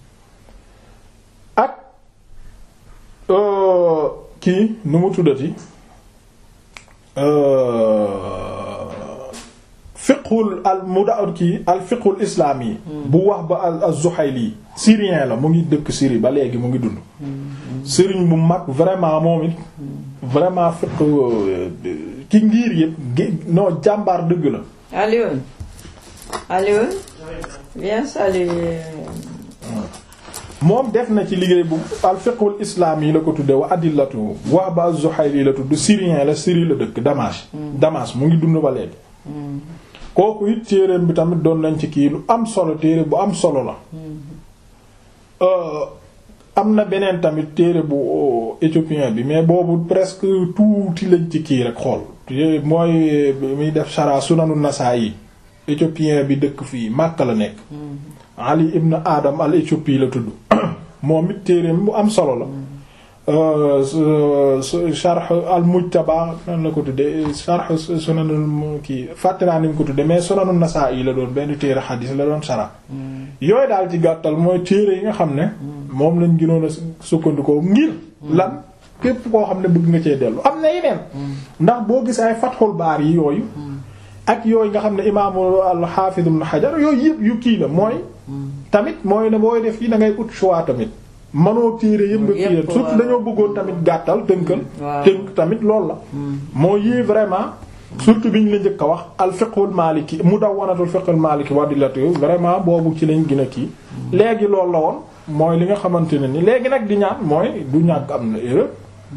ak kii nu mu tuddati fiqhul al muda kii al fiqhul islaam yi bu wax ba al az-Zuhayli syrien la mu ngi dëkk Syrie ba léegi mu ngi dund sëriñ bu mag vraiment moom it vraiment fiqh ki ngir yëpp non jàmbaar dëgg la Alioune Alioune viens saluer moom def na ci liggéey bu al fiqhul islaam yi la ko tudde wa adillatu wax ba az-Zuhayli la tudd syrien la Syrie la dëkk Damas Damas mu ngi dund ba léegi kooku it téereem bi tamit doon nañ ci kii lu am solo téere bu am solo la am na beneen tamit téere bu éthiopien bi mais boobu presque tuuti lañ ci kii rek xool mooy muy def shara sunanu Nasaa'i éthiopien bi dëkk fii Makka la nekk Ali ibn Adam al Éthiopie la tudd moom it téereem bu am solo la sharh al mujtaba nan la ko tudde sharh sunanul kii fàtte naa ni mu ko tudde mais sunanu Nasaa'i la doon benn téere xadiis la doon shara yooyu daal ci gàttal mooy téere yi nga xam ne moom lañ gënoon a sukkandikoo ngir lan képp koo xam ne bëgg nga cee dellu am na yeneen ndax boo gis ay Fathul Baari yi yooyu ak yooyu nga xam ne imaamu al-Hafiz Ibn Hajar yooyu yëpp yu kii la mooy tamit mooy ne booy def yi da ngay ut choix tamit manoo téere yëpp nga kii surtout dañoo bëggoon tamit gàttal tënkal tënk tamit loolu la moo yii vraiment surtout bi ñu la njëkk a wax al fiqhul maliki mudawwanatul fiqhul maliki wadilatu vraiment boobu ci lañ gën a kii léegi loolu la woon mooy li nga xamante ne ni léegi nag di ñaan mooy du ñàkk am na erreur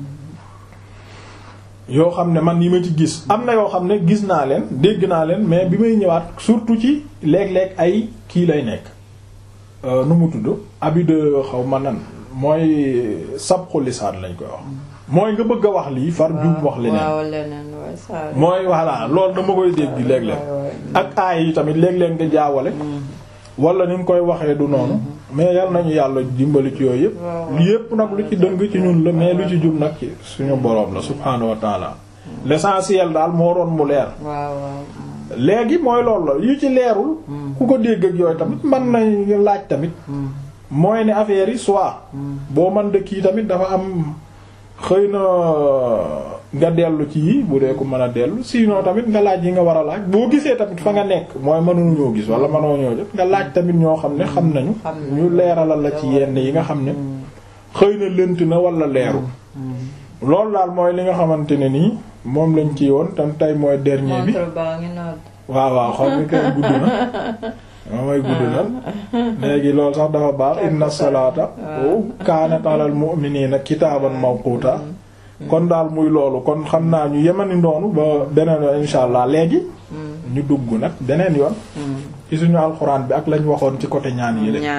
yoo xam ne man yi ma ci gis am na yoo xam ne gis naa leen dégg naa leen mais bi may ñëwaat surtout ci léeg-léeg ay kii lay nekk nu mu tudd abi de xaw ma nan mooy sabxu lisaan lañ koy wax mooy nga bëgg a wax lii far jum wax leneen mooy voilà loolu dama koy dégg léeg-léeg ak aay yi tamit léeg-léeg nga jaawale wala ni nga koy waxee du noonu mais yal nañu yàlla dimbali ci yooyu yëpp yëpp nag lu ci dëng ci ñun la mais lu ci jub nag ci suñu boroom la subhaanahu wa taala l'essentiel daal moo doon mu leer léegi mooy loolu la yu ci leerul ku ko dégg ak yooyu tamit man nañ laaj tamit mooy ne affaire yi soit boo man dëkk yi tamit dafa am xëy na nga dellu ci yi bu dee ko mën a dellu sinon tamit nga laaj yi nga war a laaj boo gisee tamit fa nga nekk mooy mënuñu ñoo gis wala mënoo ñoo jot nga laaj tamit ñoo xam ne xam nañu ñu leeralal la ci yenn yi nga xam ne xëy na lënt na wala leeru loolu daal mooy li nga xamante ne nii moom lañ ci woon tam tey mooy dernier bi waaw waaw xam ni kay gudd na moo may gudd na léegi loolu sax dafa baax inna salaata kaanat alal mu'minina kitaaban mawquta kon daal muy loolu kon xam naa ñu yemani ndoonu ba beneen yoon insha allah léegi ñu dugg nag beneen yoon ci suñu alxuraan bi ak lañ waxoon ci côté ñaan yi rek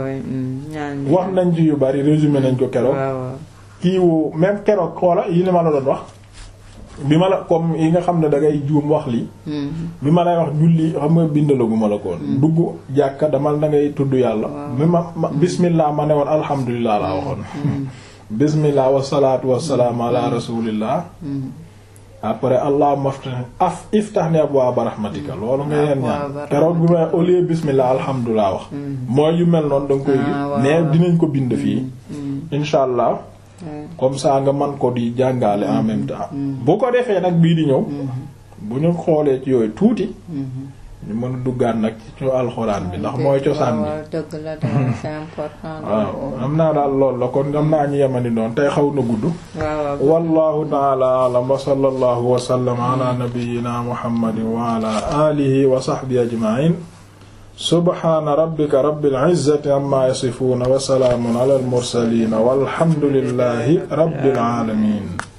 wax nañ ci yu bari résumé nañ ko keroog kii wu même keroog xoola yi li ma la doon wax bi ma la comme yi nga xam ne da ngay juum wax lii bi ma lay wax julli xam nga bindalaguma la koon dugg jàkka damal da ngay tudd yàlla bi ma bismillah ma ne woon alhamdulilah laa waxoon bismillah wasalaatu wasalaamu ala rasulillah après allahumma af iftah ni abwaaba rahmatika loolu nga yeen ñaan keroog bi may au lieu bismillah alhamdulilah wax mooy yu mel noonu da nga koy gis mais dinañ ko bind fii insha allah comme ça nga man ko di jàngale en même temps bu ko defee nag bii di ñëw bu ñu xoolee ci yooyu tuuti ñu mën a duggaat nag ci ñu alxuraan bi ndax mooy cosaan bi waaw dëgg la daal c'est important. waaw am naa daal lool la kon am naa ñu yemani doon tey xaw na gudd waaw wallahu ta'ala a'lam wa sallallahu wa sallama ala nabiyyina muhammadin wa ala alihi wa sahbihi ajma'in subhana rabbika rabbil izzati amma yasifun wa salamun ala al mursalin walhamdulillahi rabbil alamin